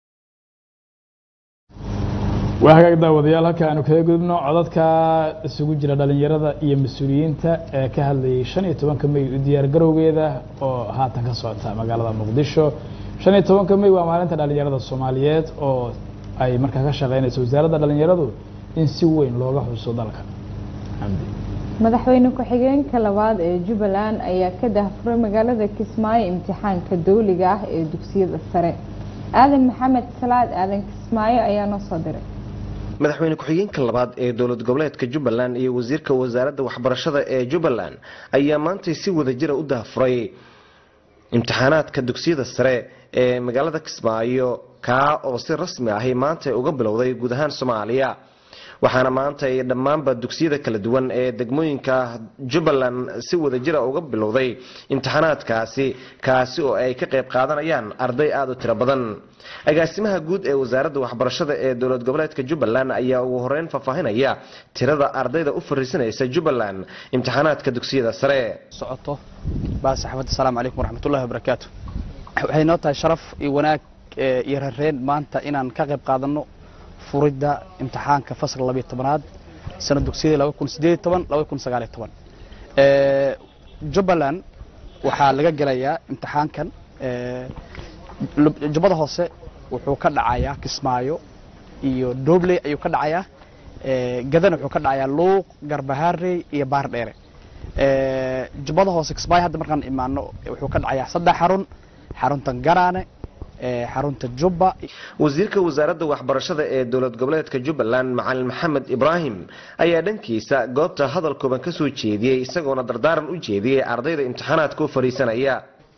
waa hagaag daawadayaal halka aanu kaga gudubno codadka isugu jira dhallinyarada iyo mas-uuliyiinta ee ka hadlayay shan iyo tobanka mey u diyaargarowgeeda oo haatan ka socota magaalada muqdisho shan iyo tobanka mey waa maalinta dhallinyarada soomaaliyeed oo ay markaa ka shaqeynayso wasaaradda dhallinyaradu in si weyn looga xuso dalka madaxweyne ku-xigeenka labaad ee jubbaland ayaa ka dahfuray magaalada kismaayo imtixaanka dawliga ah ee dugsiyada sare aadan maxamed salaad aadan kismaayo ayaa noo soo diray madaxweyne ku-xigeenka labaad ee dowlad goboleedka jubbaland iyo wasiirka wasaaradda waxbarashada ee jubbaland ayaa maantay si wadajira u dahfuray imtixaanaadka dugsiyada sare ee magaalada kismaayo kaa oo si rasmi ahi maanta uga bilowday guud ahaan soomaaliya waxaana maanta ay dhammaanba dugsiyada kala duwan ee degmooyinka jubbaland si wadajira uga bilowday imtixaanaadkaasi kaasi oo ay ka qayb qaadanayaan arday aada u tiro badan agaasimaha guud ee wasaaradda waxbarashada ee dowlad goboleedka jubbaland ayaa ugu horeyn faahfaahinaya tirada ardayda u fariisanaysa jubbaland imtixaanaadka dugsiyada sare socoto baas axmed asalaamu calaykum waraxmatullahi wabarakaatu waxay noo tahay sharaf iyo wanaag iyo rareen maanta inaan ka qayb qaadanno furidda imtixaanka fasalka labiyo tobanaad sana dugsiyadii laba kun sideed toban laba kun sagaaliyo toban jubbaland waxaa laga gelayaa imtixaankan jubbada hoose wuxuu ka dhacayaa kismaayo iyo dobley ayuu ka dhacayaa gadana wuxuu ka dhacayaa luuq garbaharey iyo baar dheere jubbada hoose kismaayo hadda markaan imaano wuxuu ka dhacayaa saddex xarun xarunta garaane xarunta jubba wasiirka wasaaradda waxbarashada ee dowlad goboleedka jubbaland macalin maxamed ibraahim ayaa dhankiisa goobta hadal kooban ka soo jeediyey isagoona dardaaran u jeediyey ardayda imtixaanaadka u fadhiisanaya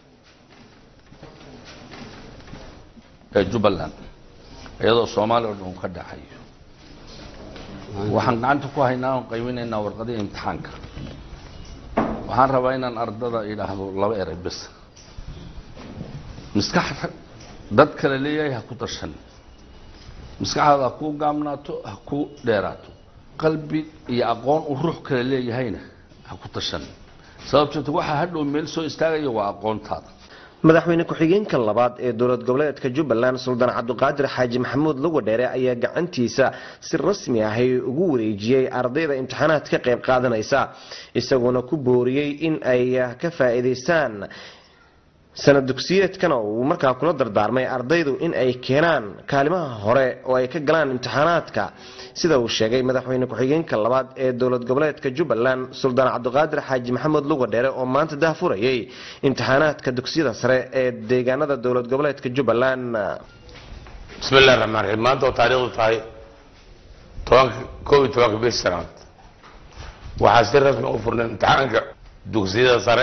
ee jubbaland iyadoo soomaaliya o dhan uu ka dhaxayo waxaan gacanta ku haynaa oon qaybinaynaa warqadihii imtixaanka waxaan rabaa inaan ardada idhaahdo laba eray bes maskax dad kale leeyahay ha ku dashan maskaxdaada ha kuu gaamnaato ha ku dheeraato qalbi iyo aqoon uu ruux kale leeyahayna ha ku dashan sababteeto waxaa hadhow meel soo istaagaya waa aqoontaada madaxweyne ku-xigeenka labaad ee dowlad goboleedka jubbaland suldaan cabdiqaadir xaaji maxamuud lugadheere ayaa gacantiisa si rasmi ahay ugu wareejiyey ardayda imtixaanaad ka qayb qaadanaysa isagoona ku booriyey in ay ka faa'iidaystaan sanad dugsiyeedkana uu markaa kula dardaarmay ardaydu in ay keenaan kaalimaha hore oo ay ka galaan imtixaanaadka sida uu sheegay madaxweyne ku-xigeenka labaad ee dowlad goboleedka jubbaland suldaan cabdiqaadir xaaji maxamed lugadheere oo maanta dahfurayay imtixaanaadka dugsiyada sare ee deegaanada dowlad goboleedka jubbaland bismillahi raxmaan raxiim maanta oo taariikhdu tahay tobanka koob iyo tobanka bish sanaad waxaa si rasmi u furnay imtixaanka dugsiyada sare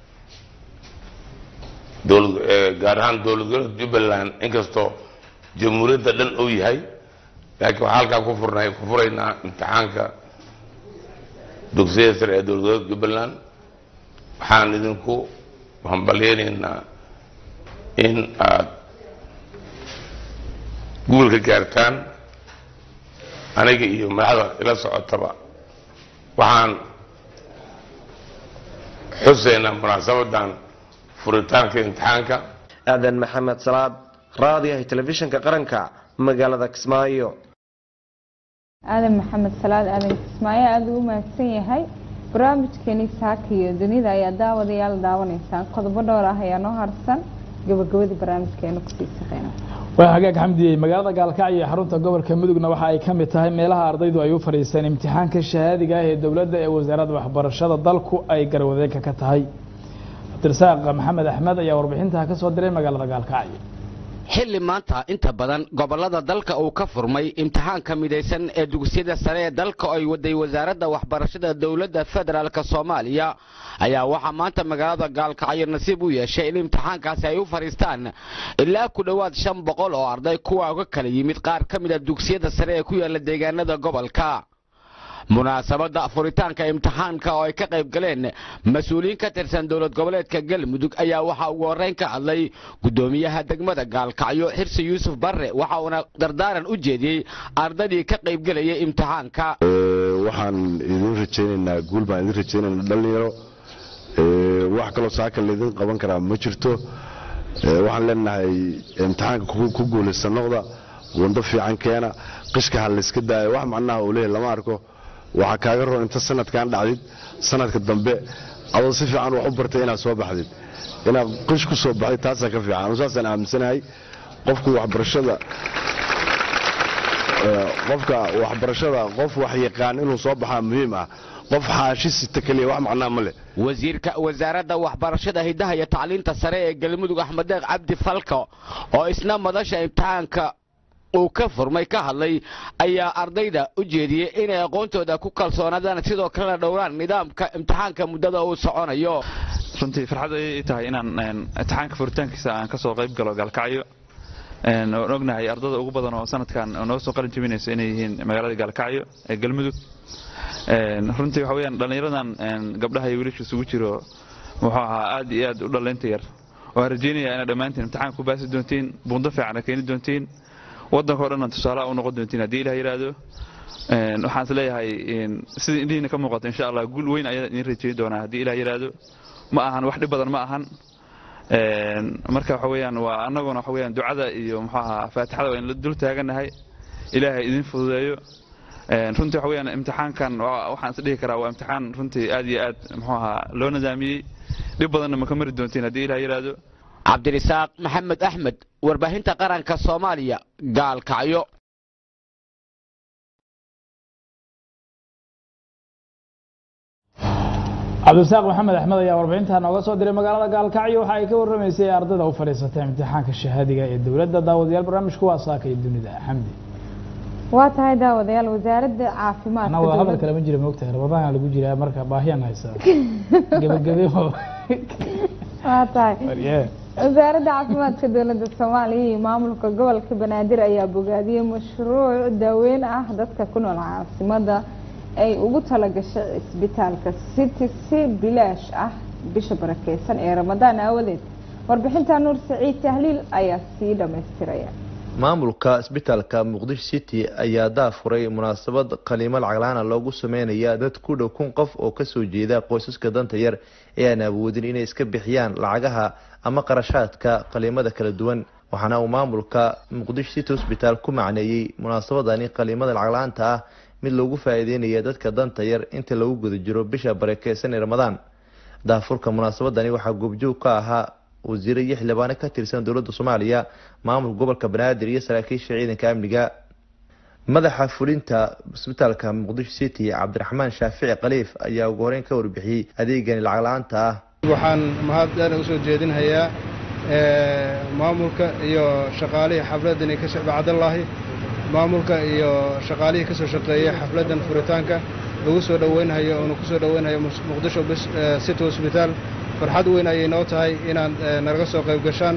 gaar ahaan dowlad goboleedka jubbaland inkastoo jamhuuriyadda dhan uu yahay laakiin waxaa halkaa ku furnay ku furaynaa imtixaanka dugsiyada sare ee dowlad goboleedka jubbaland waxaan idinku hambalyaynaynaa in aad guulka gaartaan aniga iyo madaxda ila socotaba waxaan xusaynaa munaasabadan furitaanka imtixaanka aadan maxamed salaad raadiyaha telefishinka qaranka magaalada kismaayo aadan maxamed salaad aadan kismaayo aada ugu mahadsan yahay barnaamijkeeni saaka iyo dunida ayaa daawadayaal daawanaysaan qodobo dhowr ah ayaa noo harsan gabagabadii barnaamijkeena kusii shaqeyna waa hagaag xamdiyey magaalada gaalkacyo ee xarunta gobolka mudugna waxa ay ka mid tahay meelaha ardaydu ay u fadhiisteen imtixaanka shahaadiga ah ee dowladda ee wasaaradda waxbarashada dalku ay garwadeenka ka tahay abdirasaaq maxamed axmed ayaa warbixintaa ka soo diray magaalada gaalkacyo xilli maanta inta badan gobollada dalka uu ka furmay imtixaanka midaysan ee dugsiyada sare ee dalka ay waday wasaaradda waxbarashada dowladda federaalk soomaaliya ayaa waxaa maanta magaalada gaalkacyo nasiib u yeeshay in imtixaankaasi ay u fadhiistaan ilaa ku dhowaad shan boqol oo arday kuwa uga kala yimid qaar ka mid a dugsiyada sare ee ku yaala deegaanada gobolka munaasabadda furitaanka imtixaanka oo ay ka qayb galeen mas-uuliyiin ka tirsan dowlad goboleedka galmudug ayaa waxaa ugu horreyn ka hadlay guddoomiyaha degmada gaalkacyo xirsi yuusuf barre waxa uuna dardaaran u jeediyey ardaydii ka qayb gelayay imtixaanka waxaan idin rajaynaynaa guul baan idin rajaynaynaa dhalinyaro wax kaloo saaka laydin qaban karaa ma jirto waxaan leenahay imtixaanka ku guulaysta noqda wando fiican keena qishka ha layska daayo wax macnaha uu leeyahy lama arko waxaa kaaga roon inta sanadkan dhacdid sanadka dambe adoo si fiican wax u bartay inaad soo baxdid inaad qish ku soo baxday taasaa ka fiican anu saasaan aaminsanahay qofku waxbarashada qofka waxbarashada qof wax yaqaan inuu soo baxaa muhiim ah qof xaashi sita keliya wax macnaa ma leh wasiirka wasaaradda waxbarashada hidaha iyo tacliinta sare ee galmudug axmed deeq cabdi falko oo isna madasha imtixaanka uu ka furmay ka hadlay ayaa ardayda u jeediyey inay aqoontooda ku kalsoonaadaan sidoo kalena dhowraan nidaamka imtixaanka muddada uu soconayo runtii farxad ayay ii tahay inaan imtixaanka furitaankiisa aan ka soo qayb galo gaalkacyo Een, waan ognahay ardada ugu badan oo sanadkan noo soo qalin jebinaysa inay yihiin magaalada gaalkacyo ee galmudug Een, runtii waxa weeyaan dhallinyaradan een, gabdhaha iyo wiilasha isugu jiro muxuu ahaa aad iyo aad u dhallaynta yar waxaan rajeynayaa inaad dhammaantiin imtixaan ku baasi doontiin buundo fiican keeni doontiin waddanka oo dhan tusaalaha u noqon doontiin haddii ilaah yidhaahdo Een, waxaan is leeyahay een, sida indhihiina ka muuqato insha allah guul weyn ayaa idin rajeyn doonaa haddii ilaah yidhaahdo ma ahan wax dhib badan ma ahan Een, marka waxa weeyaan waa annaguna waxa weeyaan ducada iyo muxuu ahaa faatixada waa in la dul taaganahay ilaahay idin fududeeyo Een, runtii waxa weeyaan imtixaankan waa- waxaan is dhihi karaa waa imtixaan runtii aad iyo aad muxuu ahaa loo nidaamiyey dhib badanna ma ka mari doontiin haddii ilaah yidhaahdo cabdirisaaq maxamed axmed warbaahinta qaranka soomaaliya gaalkacyo cabdisaaq maxamed axmed ayaa warbixinta nooga soo diray magaalada gaalkacyo waxa ay ka warramaysay ardayda u fadhiisatay imtixaanka shahaadiga ee dowladda daawadayaal barnaamijku waa saaka iyo dunida xamdi waa tahay daawadayaal wasaaradda caafimaadka anaa wada hadal dowladda- kale ma jira moogtahay rabadaana lagu jiraa marka baahiyaan haysaa gebagabe oo waa tahay Waryee. wasaaradda caafimaadka dowladda soomaaliya iyo maamulka gobolka banaadir ayaa bogaadiyey mashruuc daaweyn ah dadka ku nool caasimada ay ugu talagashay cisbitaalka city si bilaash ah bisha barakeysan ee ramadaan aawadeed warbixinta nuur saciid tahliil ayaa sii dhammaystiraya maamulka isbitaalka muqdisho city ayaa daafuray munaasabad qaliimo lacaglaana loogu sameynaya dad ku dhow kun qof oo kasoo jeeda qoysaska danta yar ee aan awoodin inay iska bixiyaan lacagaha ama qarashaadka qaliimada kala duwan waxaana uu maamulka muqdisho city hosbitaal ku macneeyey munaasabadani qaliimada lacagla-aanta ah mid loogu faa-iideynaya dadka danta yar inta lagu guda jiro bisha barakeysan ee ramadaan daafurka munaasabadani waxaa goobjoog ka ahaa wasiire iyo xildhibaano ka tirsan dowladda soomaaliya maamulka gobolka banaadir iyo saraakiisha ciidanka amniga madaxa fulinta isbitaalka muqdisho city cabdiraxmaan shaafici khaliif ayaa ugu horeyn ka warbixiyey adeegani lacag la-aanta ah waxaan mahad dheer usoo jeedinhayaa eh, maamulka iyo shaqaalihii xafladani ka bacdallaahi maamulka iyo shaqaalihii kasoo shaqeeyay xafladan furitaanka lagu soo dhoweynhayo oonu kusoo dhoweynhayo mus- muqdisho bis- eh, city hospital farxad weyn ayay noo tahay inaad eh, nalaga soo qayb gashaan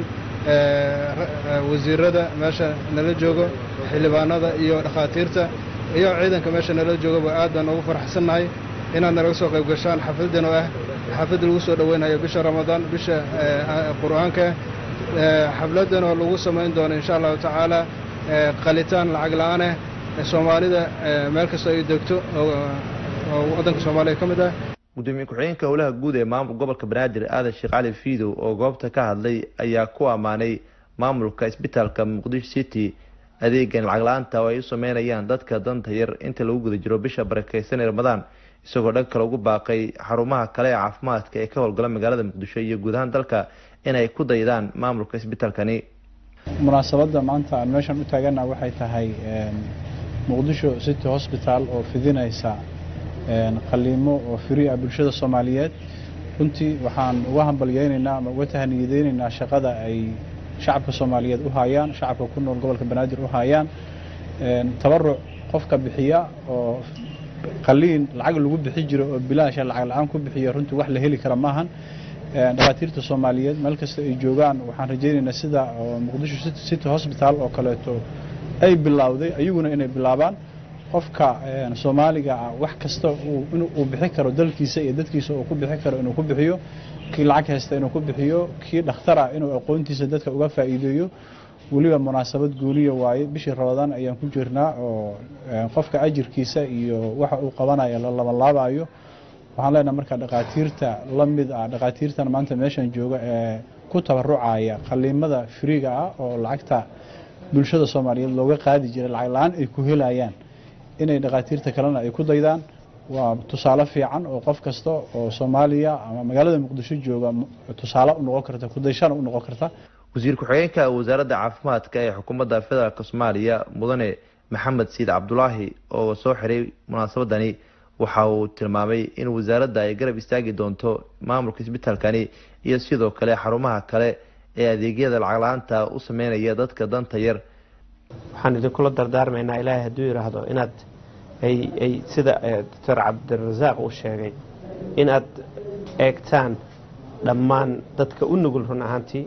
eh, ra- eh, wasiirada meesha nala joogo xildhibaanada iyo dhakhaatiirta iyo ciidanka meesha nala joogaba aad baan ugu faraxsannahay inaad nalaga soo qayb gashaan xafladan oo ah xaflad lagu soo dhoweynayo bisha ramadaan bisha eh, qur-aanka eh, xafladan oo lagu samayn doono insha allahu tacaala eh, qalitaan lacag la-aan ah ee soomaalida eh, meel kastoo ay degto oo oo waddanka soomaaliya ka mid ah gudoomiye ku-xigeenka howlaha guud ee maamulka gobolka banaadir aadan sheekh cali fiidow oo goobta ka hadlay ayaa ku ammaanay maamulka isbitaalka muqdisho city adeegan lacag la-aanta oo ay u sameynayaan dadka danta yar inta lagu guda jiro bisha barakeysan ee ramadaan isagoo dhan kale ugu baaqay xarumaha kale ee caafimaadka ee ka howlgala magaalada muqdisho iyo guud ahaan dalka inay ku daydaan maamulka isbitaalkani munaasabadda maanta aan meeshan u taagana waxay tahay een, muqdisho city hospital oo fidinaysa een, qaliimo oo firi ah bulshada soomaaliyeed runtii waxaan uga hambalyeynaynaa ama uga tahaniyadeynaynaa shaqada ay shacabka soomaaliyeed u hayaan shacabka ku nool gobolka banaadir u hayaan een, tabaruc qofka bixiya oo qaliin lacag lagu bixi jiro oo bilaasha lacag la-aan ku bixiya runtii wax la heli kara maahan Een, dhakhaatiirta soomaaliyeed meel kasta ay joogaan waxaan rajaynaynaa sida oo muqdisho City- city hospital oo kaleeto ay bilowday ayaguna inay bilaabaan qofka een, soomaaliga ah wax kasta uu- inuu uu bixi karo dalkiisa iyo dadkiisa uu ku bixi karo inuu ku bixiyo kii lacag haysta inuu ku bixiyo kii dhakhtar ah inuu aqoontiisa dadka uga faa'iideeyo weliba munaasabad gooniya waaye bishii rabadaan ayaan ku jirnaa oo een, qofka ajirkiisa iyo waxa uu qabanayo la labanlaabayo waxaan leenahay marka dhakhaatiirta la mid ah dhakhaatiirtan maanta meeshan jooga ee ku tabarucaya qaliimada firiga ah oo lacagta bulshada soomaaliyeed looga qaadi jiray lacag la-aan ay ku helayaan inay dhakhaatiirta kalena ay ku daydaan waa tusaale fiican oo qof kasta oo soomaaliya ama magaalada muqdisho jooga mu- tusaale u noqon karta kudayshana u noqon karta wasiir ku-xigeenka wasaaradda caafimaadka ee xukuumadda federaalk soomaaliya mudane maxamed siid cabdulaahi oo soo xiray munaasabadani waxa uu tilmaamay in wasaaradda ay garab istaagi doonto maamulka isbitaalkani iyo sidoo kale xarumaha kale ee adeegyada lacag la-aanta u sameynaya dadka danta yar waxaan idinkula dardaarmaynaa ilaahay hadduu yidhaahdo inaad ay ay sida eh, doctor cabdirasaaq uu sheegay inaad eegtaan dhammaan dadka u nugul run ahaantii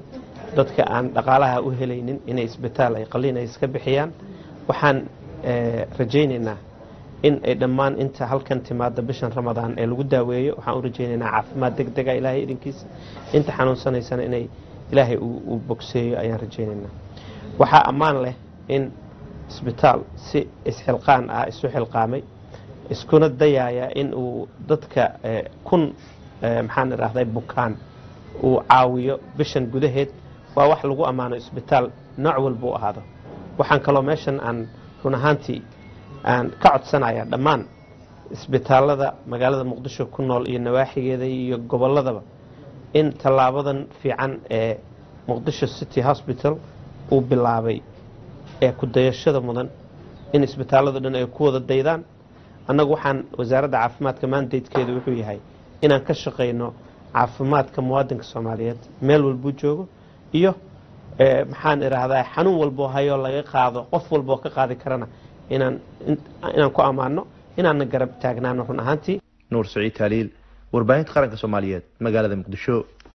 dadka aan dhaqaalaha u helaynin inay isbitaal ay qaliin ay iska bixiyaan waxaan rajaynaynaa in ay dhammaan inta halkan timaada bishan ramadaan ee lagu daaweeyo waxaan u rajaynaynaa caafimaad deg dega ilaahay idinkiisa inta xanuunsanaysana inay ilaahay uu bogseeyo ayaan rajaynaynaa waxaa ammaan leh in isbitaal si isxilqaan ah isu xilqaamay iskuna dayaaya in uu dadka kun maxaan idhaahday bukaan uu caawiyo bishan gudaheed waa wax lagu ammaano isbitaal nooc walba u ahaado waxaan kaloo meeshan aan run ahaantii aan ka codsanaya dhammaan isbitaalada magaalada muqdisho ku nool iyo nawaaxigeeda iyo gobolladaba in tallaabadan fiican ee muqdisho city hospital uu bilaabay ee ku dayashada mudan in isbitaalladu dhan ay ku wada daydaan annagu waxaan wasaaradda caafimaadka maandaydkeedu wuxuu yahay inaan ka shaqayno caafimaadka muwaadinka soomaaliyeed meel walbuu joogo iyo maxaan idhaahdaa xanuun walboo hayoo laga qaado qof walboo ka qaadi karana inaan inaan ku ammaano inaanna garab taagnaano run ahaantii nuur saciid taaliil warbaahinta qaranka soomaaliyeed magaalada muqdisho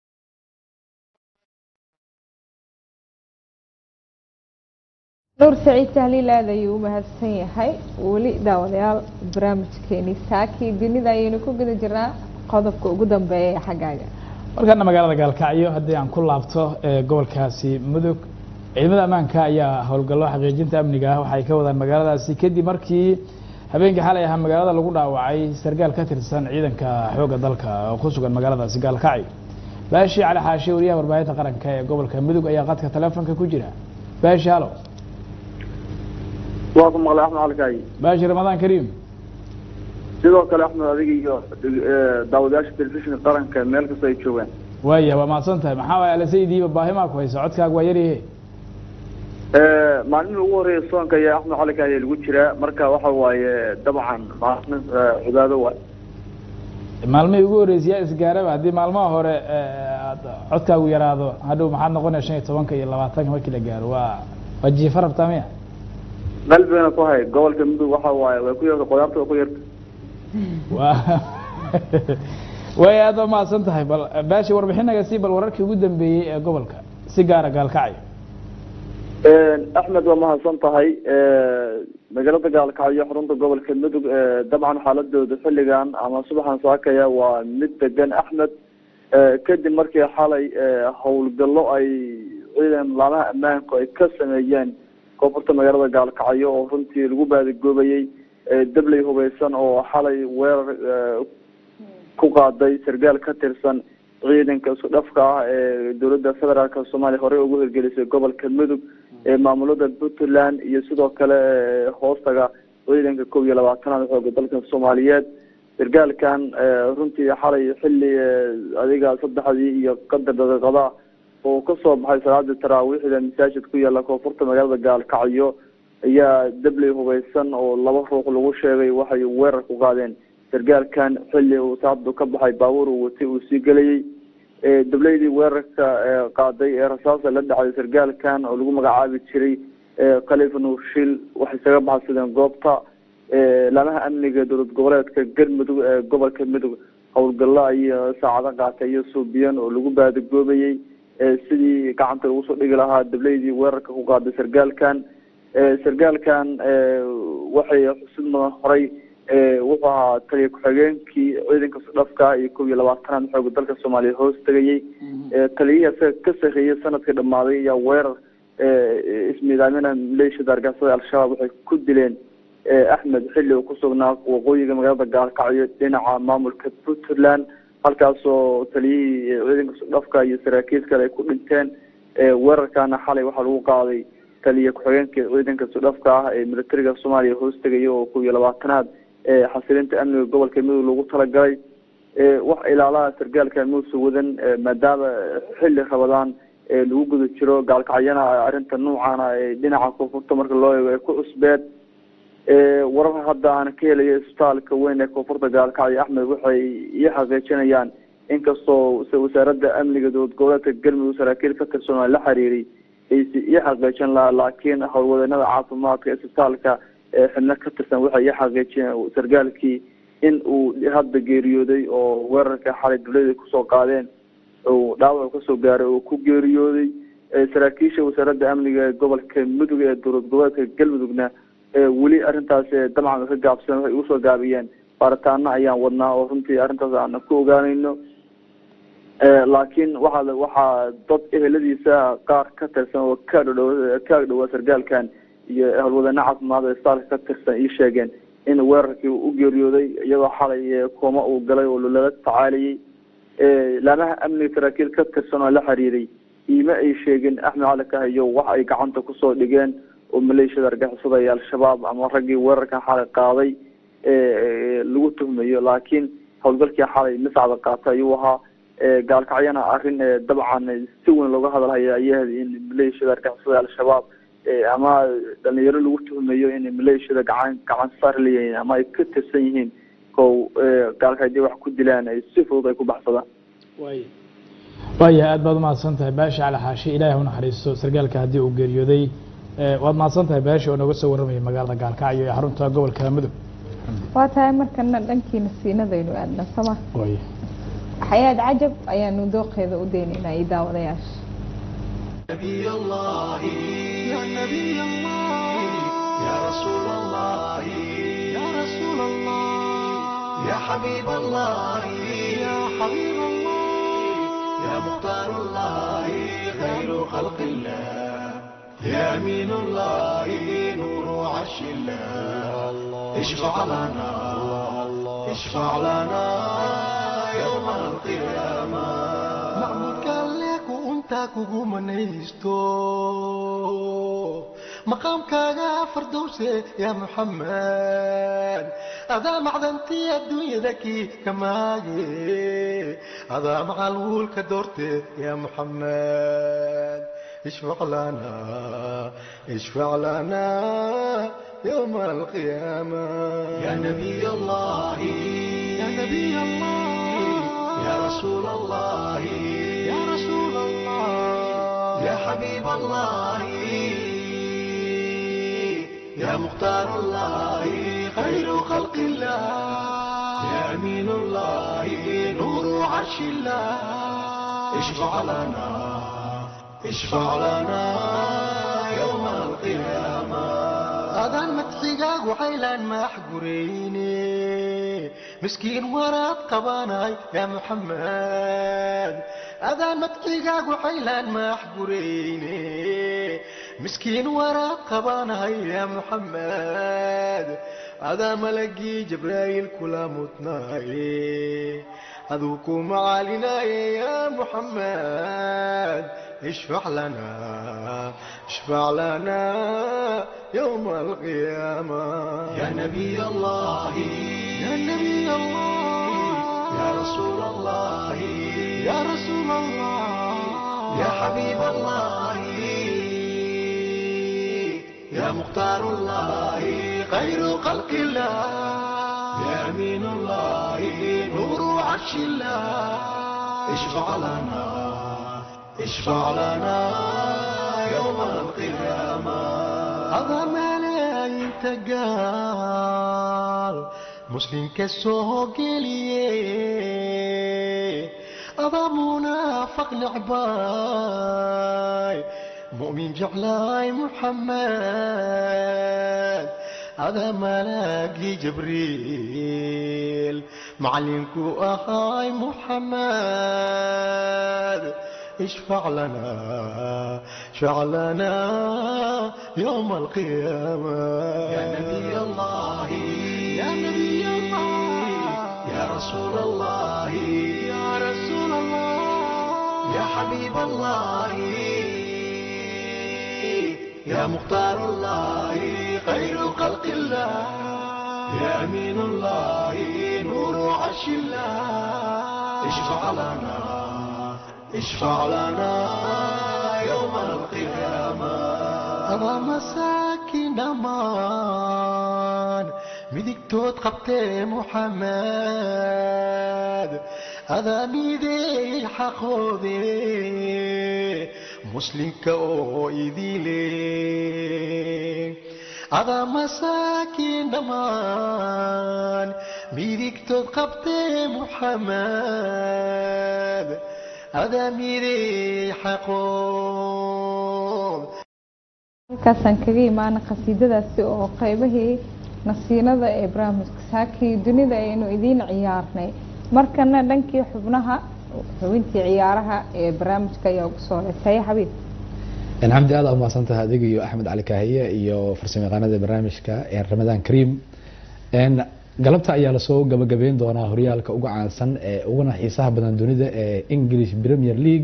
nuur saciid tahliil aad ayuu u mahadsan yahay weli daawadayaal barnaamijkeeni saakii dunida ayaynu ku guda jirnaa qodobka ugu dambeeya ee xaggaaga markaana magaalada gaalkacyo haddii aan ku laabto ee gobolkaasi mudug ciidamada ammaanka ayaa howlgallo xaqiijinta amniga ah waxay ka wadaan magaaladaasi kadib markii habeenkii xalay ahaa magaalada lagu dhaawacay sargaal ka tirsan ciidanka xoogga dalka oo ku sugan magaaladaasi gaalkacyo baashi cali xaashe wariyaha warbaahinta qaranka ee gobolka mudug ayaa qadka taleefonka ku jira baashi halo waa ku maqlay axmed alkaayi baashi ramadaan kariim sidoo kale axmed adiga iyo daawadayaasha telefishinka qaranka meel kasta ay joogaan waaya waa mahadsan tahay maxaa waay alasaydiiba baahimaa ku haysa codkaaga waa yaryahe maalmihii ugu horreeya soonka ayaa axmed calikaaye lagu jiraa marka waxa waaye dabcan maalin cibaado waay maalmihii ugu horreysay yaa isgaaraba haddii maalmaha hore codkaagu yaraado hadhow maxaad noqonaya shan iyo tobanka iyo labaatanka markii la gaaro waa waa jiifa rabtaa miya qalbigana ku hay gobolka mudug waxa waaye way ku yarta qudaarta way ku yarta wa way aad waa mahadsan tahay bal baashi warbixinaga si bal wararkii ugu dambeeyey ee gobolka si gaara gaalkacyo axmed waa mahadsan tahay magaalada gaalkacyo xarunta gobolka mudug dabcan xaaladooda xilligan ama subaxan saakaya waa mid degan axmed kadib markii xalay howlgallo ay ciidan laamaha ammaanku ay ka sameeyeen koonfurta magaalada gaalkacyo oo runtii lagu baadigoobayey dabley hubeysan oo xalay weerar ku qaaday sargaal ka tirsan ciidanka isku dhafka ah ee dowladda federaalk soomaaliya horey ugu hirgelisay gobolka mudug ee maamulada puntland iyo sidoo kale hoostaga ciidanka kow iyo labaatanaad xooga dalka soomaaliyeed sargaalkan runtii xalay xilli adiga saddexdii iyo qadar daqiiqada oo kasoo baxay salaadii taraawiixda masaajid ku yaala koonfurta magaalada gaalkacyo ayaa dabley hubeysan oo laba ruux lagu sheegay waxay weerar ku qaadeen sargaalkan xilli uu saacadu ka baxay baabuur uu watay uu sii gelayay dableydii weerarka qaaday ee rasaasa la dhacday sargaalkan oo lagu magacaabi jiray khalifa nuurshil waxay isaga baxsadeen goobta laamaha amniga dowlad goboleedka galmudug ee gobolka mudug howlgallo iyo saacado qaatay iyo suubiyan oo lagu baadigoobayey sidii gacanta lagu soo dhigi lahaa dableydii weerarka ku qaaday sargaalkan sargaalkan waxay xusid mudan horay wuxuu ahaa taliya ku-xigeenkii ciidanka sudhafka iyo kow iyo labaatanaad xooga dalka soomaaliya hoos tegayey taliyihii isaga ka sarreeyey sanadkii dhammaaday ayaa weerar ismiidaamina maleeshiyada argagixisada al-shabaab waxay ku dileen axmed xilli uu kusugnaa waqooyiga magaalada gaalkacyo dhinaca maamulka puntland halkaasoo taliyihii ciidanka sudhafka iyo saraakiil kale ay ku dhinteen weerarkaana xalay waxaa lagu qaaday taliya ku-xigeenka ciidanka sudhafka ah ee militariga soomaaliya hoos tegaya oo kow iyo labaatanaad xasilinta amniga gobolka mudug lagu talagalay wax ilaalaha sargaalka muuse wadan maadaama xilli rabadaan lagu guda jiro gaalkacyana arrinta noocaana dhinaca koonfurta marka loo eego ay ku cusbeed warar hadda aan ka helayo isbitaalka weyn ee koonfurta gaalkacyo axmed waxay ii xaqiijinayaan inkastoo wasaaradda amniga dowlad goboleedka galmudug saraakiil ka tirsan la xiriiray aysi ii xaqiijin lahaa laakiin howlwadeennada caafimaadka isbitaalka xibno ka tirsan waxay ii xaqiijiyeen sargaalkii in uu hadda geeriyooday oo weerarka xalay dawlada kusoo qaadeen uu dhaawac kasoo gaaray oo ku geeriyooday saraakiisha wasaaradda amniga ee gobolka mudug ee dowlad goboleedka galmudugna weli arrintaas dabcan ka gaabsan waxay ugu soo gaabiyeen baaritaano ayaan wadnaa oo runtii arrintaas aan ku ogaanayno laakiin waxaa waxaa dad eheladiisa qaar ka tirsan oo ka dhodhow ka dhowaa sargaalkan iyo howlwadeyne caafimaad ee staalka ka tirsan ii sheegeen in weerarkii u geeriyooday iyadoo xalay kooma uu galay oo lala tacaalayay laamaha amniga saraakiil ka tirsan oo la xiriiray iima ay sheegin axmed cali kahayo wax ay gacanta kusoo dhigeen oo maleeshiyada argixisada iyo al-shabaab ama raggii weerarkan xalay qaaday lagu tuhmayo laakiin howlgalkii xalay masacda qaatay ayuu ahaa gaalkacyana arrin dabcan si weyn looga hadalhaya ayahayd in maleeshiyada argixisada al-shabaab ama dhalinyaro lagu tuhmayo in maleeshiyada gacan gacan saar leeyihiin ama ay ka tirsan yihiin kow gaalka hadii wax ku dilaan ay si fudud ay ku baxsadaan waaya aad baad umahadsan tahay baasha cali xaashi ilaahay u naxariisto sargaalka haddii uu geeriyooday waad mahadsan tahay baasha oo nooga soo warramaya magaalada gaalkacyo ee xarunta gobolka mudug waa tahay markana dhankiina siinadaynu aadna sama waaya xayaad cajab ayaanu dooqeeda u deynaynaa iyo daawadayaasha نبي الله يا نبي الله يا رسول الله يا رسول الله يا حبيب الله يا حبيب الله يا مختار الله خير خلق الله يا أمين الله نور عرش الله اشفع لنا اشفع لنا يوم القيامة محمود قال لك وانت kugu manaysto maqaamkaaga fardowse yaa muxamed adaa macdantii adduunyada kii kamaage adaa macalwuulka doorte yaa muxamed اشفع لنا اشفع لنا يوم القيامة يا نبي الله يا نبي الله يا رسول الله يا رسول الله يا حبيب الله يا مختار الله خير خلق الله يا أمين الله نور عرش الله اشفع لنا اشفع لنا يوم القيامة هذا مدحيقاق وحيلان ما حقريني مسكين وراد قباناي يا محمد هذا مدحيقاق وحيلان ما حقريني مسكين وراد قباناي يا محمد هذا ملقي جبرائيل كلا متناي أذوكم علينا يا محمد اشفع لنا اشفع لنا يوم القيامة يا نبي الله يا نبي الله يا رسول الله يا رسول الله يا حبيب الله يا مختار الله خير خلق الله يا أمين الله نور عرش الله اشفع لنا اشفع لنا يوم القيامة هذا ملايين تقال مسلم كسوه قليه هذا منافق نعباي مؤمن جعلاي محمد هذا ملاقي جبريل معلمكو أخاي محمد اشفع لنا اشفع لنا يوم القيامة يا نبي الله يا نبي الله يا رسول الله يا رسول الله يا حبيب الله يا مختار الله خير خلق الله يا أمين الله نور عرش الله اشفع لنا اشفع لنا يوم القيامة أبا مساكين أمان midigtood qabtee muxamed adaa miideey xaqoode muslimka oo idile adaa masaakiin dhammaan midigtood qabtee muxamed adaa miday xaqoon halkaasaan kaga imaana qasiidadaasi oo qaybahii nasiinada ee barnaamijka saakii dunida aynu idiin ciyaarnay markana dhankii xubnaha xubintii ciyaaraha ee barnaamijka ayaa ugu soo heesaya xabiib xamdi aad umahadsan tahay adiga iyo axmed cali kaahiye iyo farsamayaqaanada barnaamijka ramadaan kariim galabta ayaa lasoo gabagabeyn doonaa horyaalka uga caansan ee uguna xiisaha badan dunida ee english premier league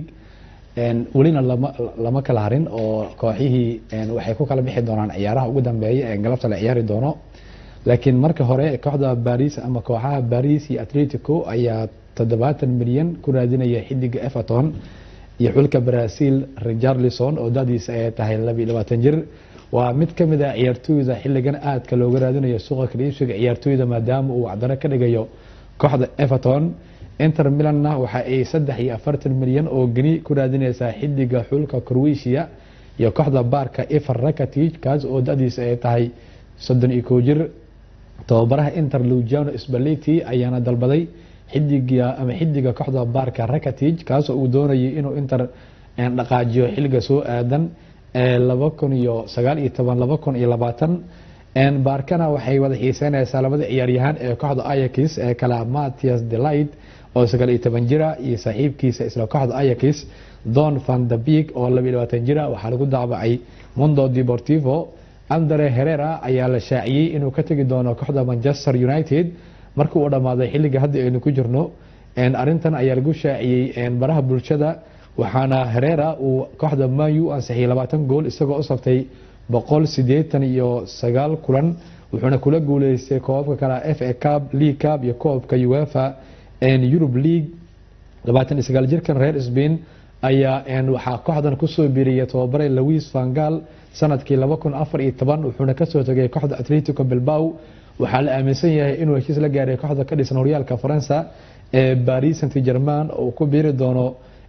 welina lama lama kala harin oo kooxihii waxay ku kala bixi doonaan ciyaaraha ugu dambeeya ee galabta la ciyaari doono laakiin marka hore kooxda baris ama kooxaha baris iyo atletico ayaa toddobaatan milyan ku raadinaya xidiga everton iyo xulka brazil richarlison oo dadiisa ay tahay laba iyo labaatan jir waa mid ka mid ah ciyaartooyda xilligan aadka looga raadinayo suuqa kala iibsiga ciyaartooyda maadaama uu wacdaro ka dhigayo kooxda everton inter milanna waxa ay saddex iyo afartan milyan oo geni ku raadineysaa xidiga xulka croatia iyo kooxda baarka efer rakatic kaas oo dadiisa ay tahay soddon iyo kow jir tababaraha inter lugiano spaleti ayaana dalbaday xidiga ama xidiga kooxda baarka rakatic kaasoo uu doonayay inuu inter dhaqaajiyo xilliga soo aadan laba kun iyo sagaal iyo toban laba kun iyo labaatan baarkana waxay wada xiiseynaysaa labada ciyaaryahaan ee kooxda ayax ee kala matias delight oo sagaal iyo toban jira iyo saaxiibkiisa isla kooxda ayax don van de beek oo laba iyo labaatan jira waxaa lagu daabacay mundo deportivo andre herera ayaa la shaaciyey inuu ka tegi doono kooxda manchester united markii uu dhammaaday xilliga hadda aynu ku jirno arintan ayaa lagu shaaciyey baraha bulshada waxaana herera uu kooxda manu ansixiyay labaatan gool isagoo u saftay boqol sideetan iyo sagaal kulan wuxuuna kula guuleystay koobabka kale f a cub league cub iyo koobka uefa eurub league labaatan iyo sagaal jirkan reer spain ayaa waxaa kooxdan kusoo biiriyay tababare louis vangal sanadkii laba kun afar iyo toban wuxuuna kasoo tegay kooxda atletico bilbao waxaa la aaminsan yahay inuu heshiis la gaaray kooxda ka dhisan horyaalka faransa ee baris saint german oo ku biiri doono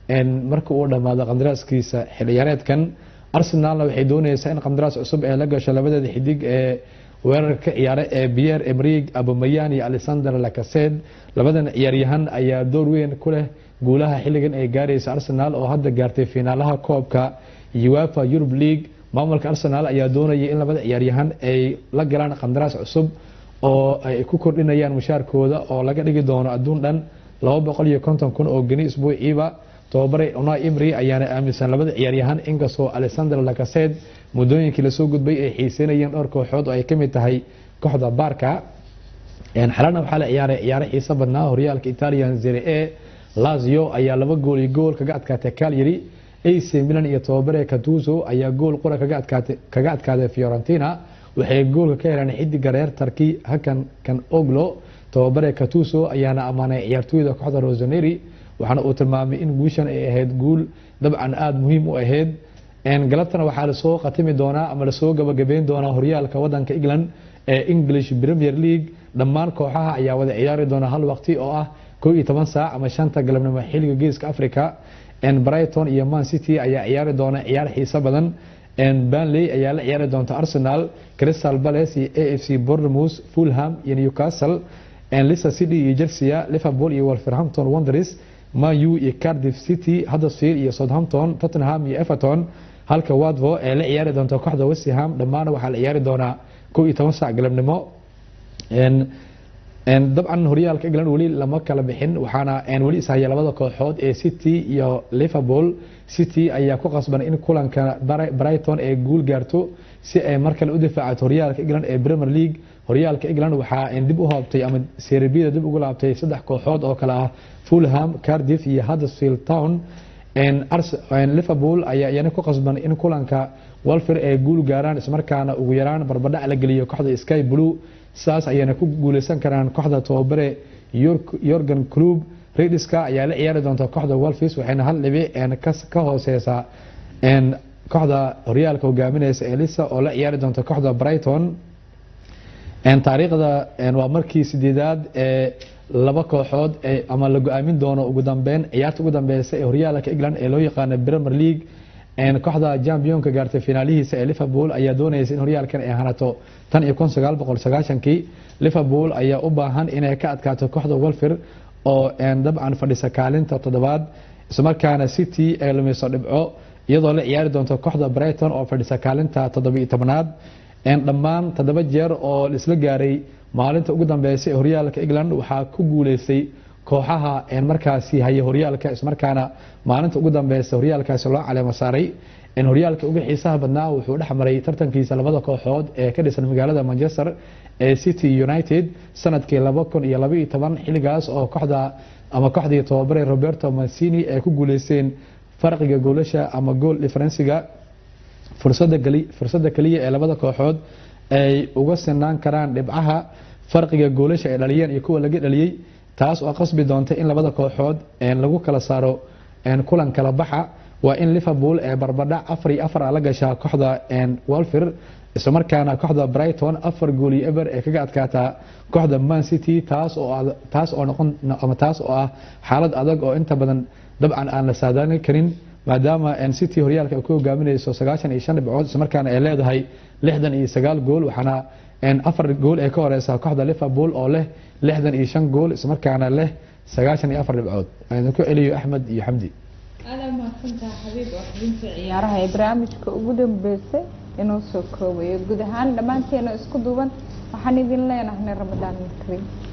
marka uu dhammaado qandaraaskiisa xilciyaareedkan arsenalna waxay dooneysaa in qandaraas cusub ee la gasho labadeeda xidig ee weerarka ciyaare ee pierre emrig abumayan iyo alexander lacased labadan ciyaaryahan ayaa door weyn ku leh guulaha xilligan ay gaaraysa arsenal oo hadda gaartay fiinaalaha koobka uefa eurub league maamulka arsenal ayaa doonayay in labada ciyaaryahan ay la galaan qandaraas cusub oo ay ku kordhinayaan mushaarkooda oo laga dhigi doono adduun dhan laba boqol iyo konton kun oo geni isbuuciiba tababare unai imri ayaana aaminsan labada ciyaaryahan inkastoo alexander lacased muddooyinkii lasoo gudbay ay xiiseynayeen dhowr kooxood oo ay ka mid tahay kooxda baarka xalana waxaa la ciyaaray ciyaaro xiiso badnaa horyaalka italian zere e lazio ayaa laba gool iyo gool kaga adkaatay calyary ac milan iyo tababare catuso ayaa gool qura kaga adkaaday fiorentina waxay goolka ka heleen xidiga reer tarki hakan kan oglo tababare catuso ayaana ammaanay ciyaartooyda kooxda rosaneri waxaana uu tilmaamay in guushan ay ahayd guul dabcan aada muhiim u ahayd galabtana waxaa lasoo khatimi doonaa ama lasoo gabagabeyn doonaa horyaalka wadanka england ee english premier league dhammaan kooxaha ayaa wada ciyaari doona hal waqti oo ah kow iyo toban saac ama shanta galabnimo xilliga geeska africa brighton iyo man city ayaa ciyaari doona ciyaar xiiso badan banley ayaa la ciyaari doonta arsenal crystal palace iyo a f c bournemouth fulham iyo newcastle leicester city iyo chelsea liverpool iyo wolverhampton wanderers manu iyo cardiff city huddersfield iyo southampton tottenham iyo everton halka watvo ee la ciyaari doonta kooxda westham dhammaana waxaa la ciyaari doonaa kow iyo toban saac galabnimo dabcan horyaalka england weli lama kala bixin waxaana weli ishaya labada kooxood ee city iyo liverpool city ayaa ku qasban in kulanka brighton ee guul gaarto si ay mar kale u difaacato horyaalka england ee premier league horyaalka england waxaa dib u hoobtay ama serbida dib ugu laabtay saddex kooxood oo kale ah fulham cardiff iyo huddersfield town liverpool ayaa iyana ku qasban in kulanka walfir ay guul gaaraan ismarkaana ugu yaraan barbadhac la geliyo kooxda sky blue sidaas ayayna ku guuleysan karaan kooxda tababare yorgan club rediska ayaa la ciyaari doonta kooxda walfis waxayna hal dhibi ka hooseysaa kooxda horyaalka hogaamineysa elisa oo la ciyaari doonta kooxda brighton taariikhda waa markii sideedaad ee laba kooxood ama la go-aamin doono ugu dambeyn ciyaarta ugu dambeysa ee horyaalka england ee loo yaqaano premier league kooxda championka gaartay finaalihiisa ee liverpool ayaa doonaysa in horyaalkan ay hanato tan iyo kun sagaal boqol sagaashankii liverpool ayaa u baahan inay ka adkaato kooxda walfir oo dabcan fadhisa kaalinta toddobaad islamarkaana city ay lumayso dhibco iyadoo la ciyaari doonto kooxda brighton oo fadhisa kaalinta toddobiyo tobnaad dhammaan toddoba jeer oo laisla gaaray maalinta ugu dambeysay ee horyaalka england waxaa ku guuleystay kooxaha markaasi haya horyaalka islamarkaana maalinta ugu dambeysa horyaalkaasi loo caleemo saaray horyaalka uga xiisaha badnaa wuxuu dhex maray tartankiisa labada kooxood ee ka dhisan magaalada manchester ee city united sanadkii laba kun iyo labaiyo toban xilligaas oo kooxda ama kooxdii tababare roberto mancini ay ku guuleysteen farqiga goolasha ama gool differensiga fursada keliya ee labada kooxood ay uga sinaan karaan dhibcaha farqiga goolasha ay dhaliyeen iyo kuwa laga dhaliyey taas oo qasbi doonta in labada kooxood lagu kala saaro kulan kala baxa waa in liverpool ee barbadhac afar iyo afar la gashaa kooxda walfir islamarkaana kooxda brighton afar gool iyo eber ee kaga adkaataa kooxda man city taas oo taas oo noqon ama taas oo ah xaalad adag oo inta badan dabcan aan la saadaalin karin maadaama city horyaalka ay ku hogaaminayso sagaashan iyo shan dhibcood islamarkaana ay leedahay lixdan iyo sagaal gool waxaana afar gool ee ka horeysa kooxda liverpool oo leh lixdan iyo shan gool islamarkaana leh sagaashan iyo afar dhibcood aan ku celiyo axmed iyo xamdi aada mahadsantaha xabiib oo xubinta ciyaaraha ee barnaamijka ugu dambeysay inoo soo koobayo guud ahaan dhammaanteena isku duuban waxaan idin leenahay ramadaan mid kariim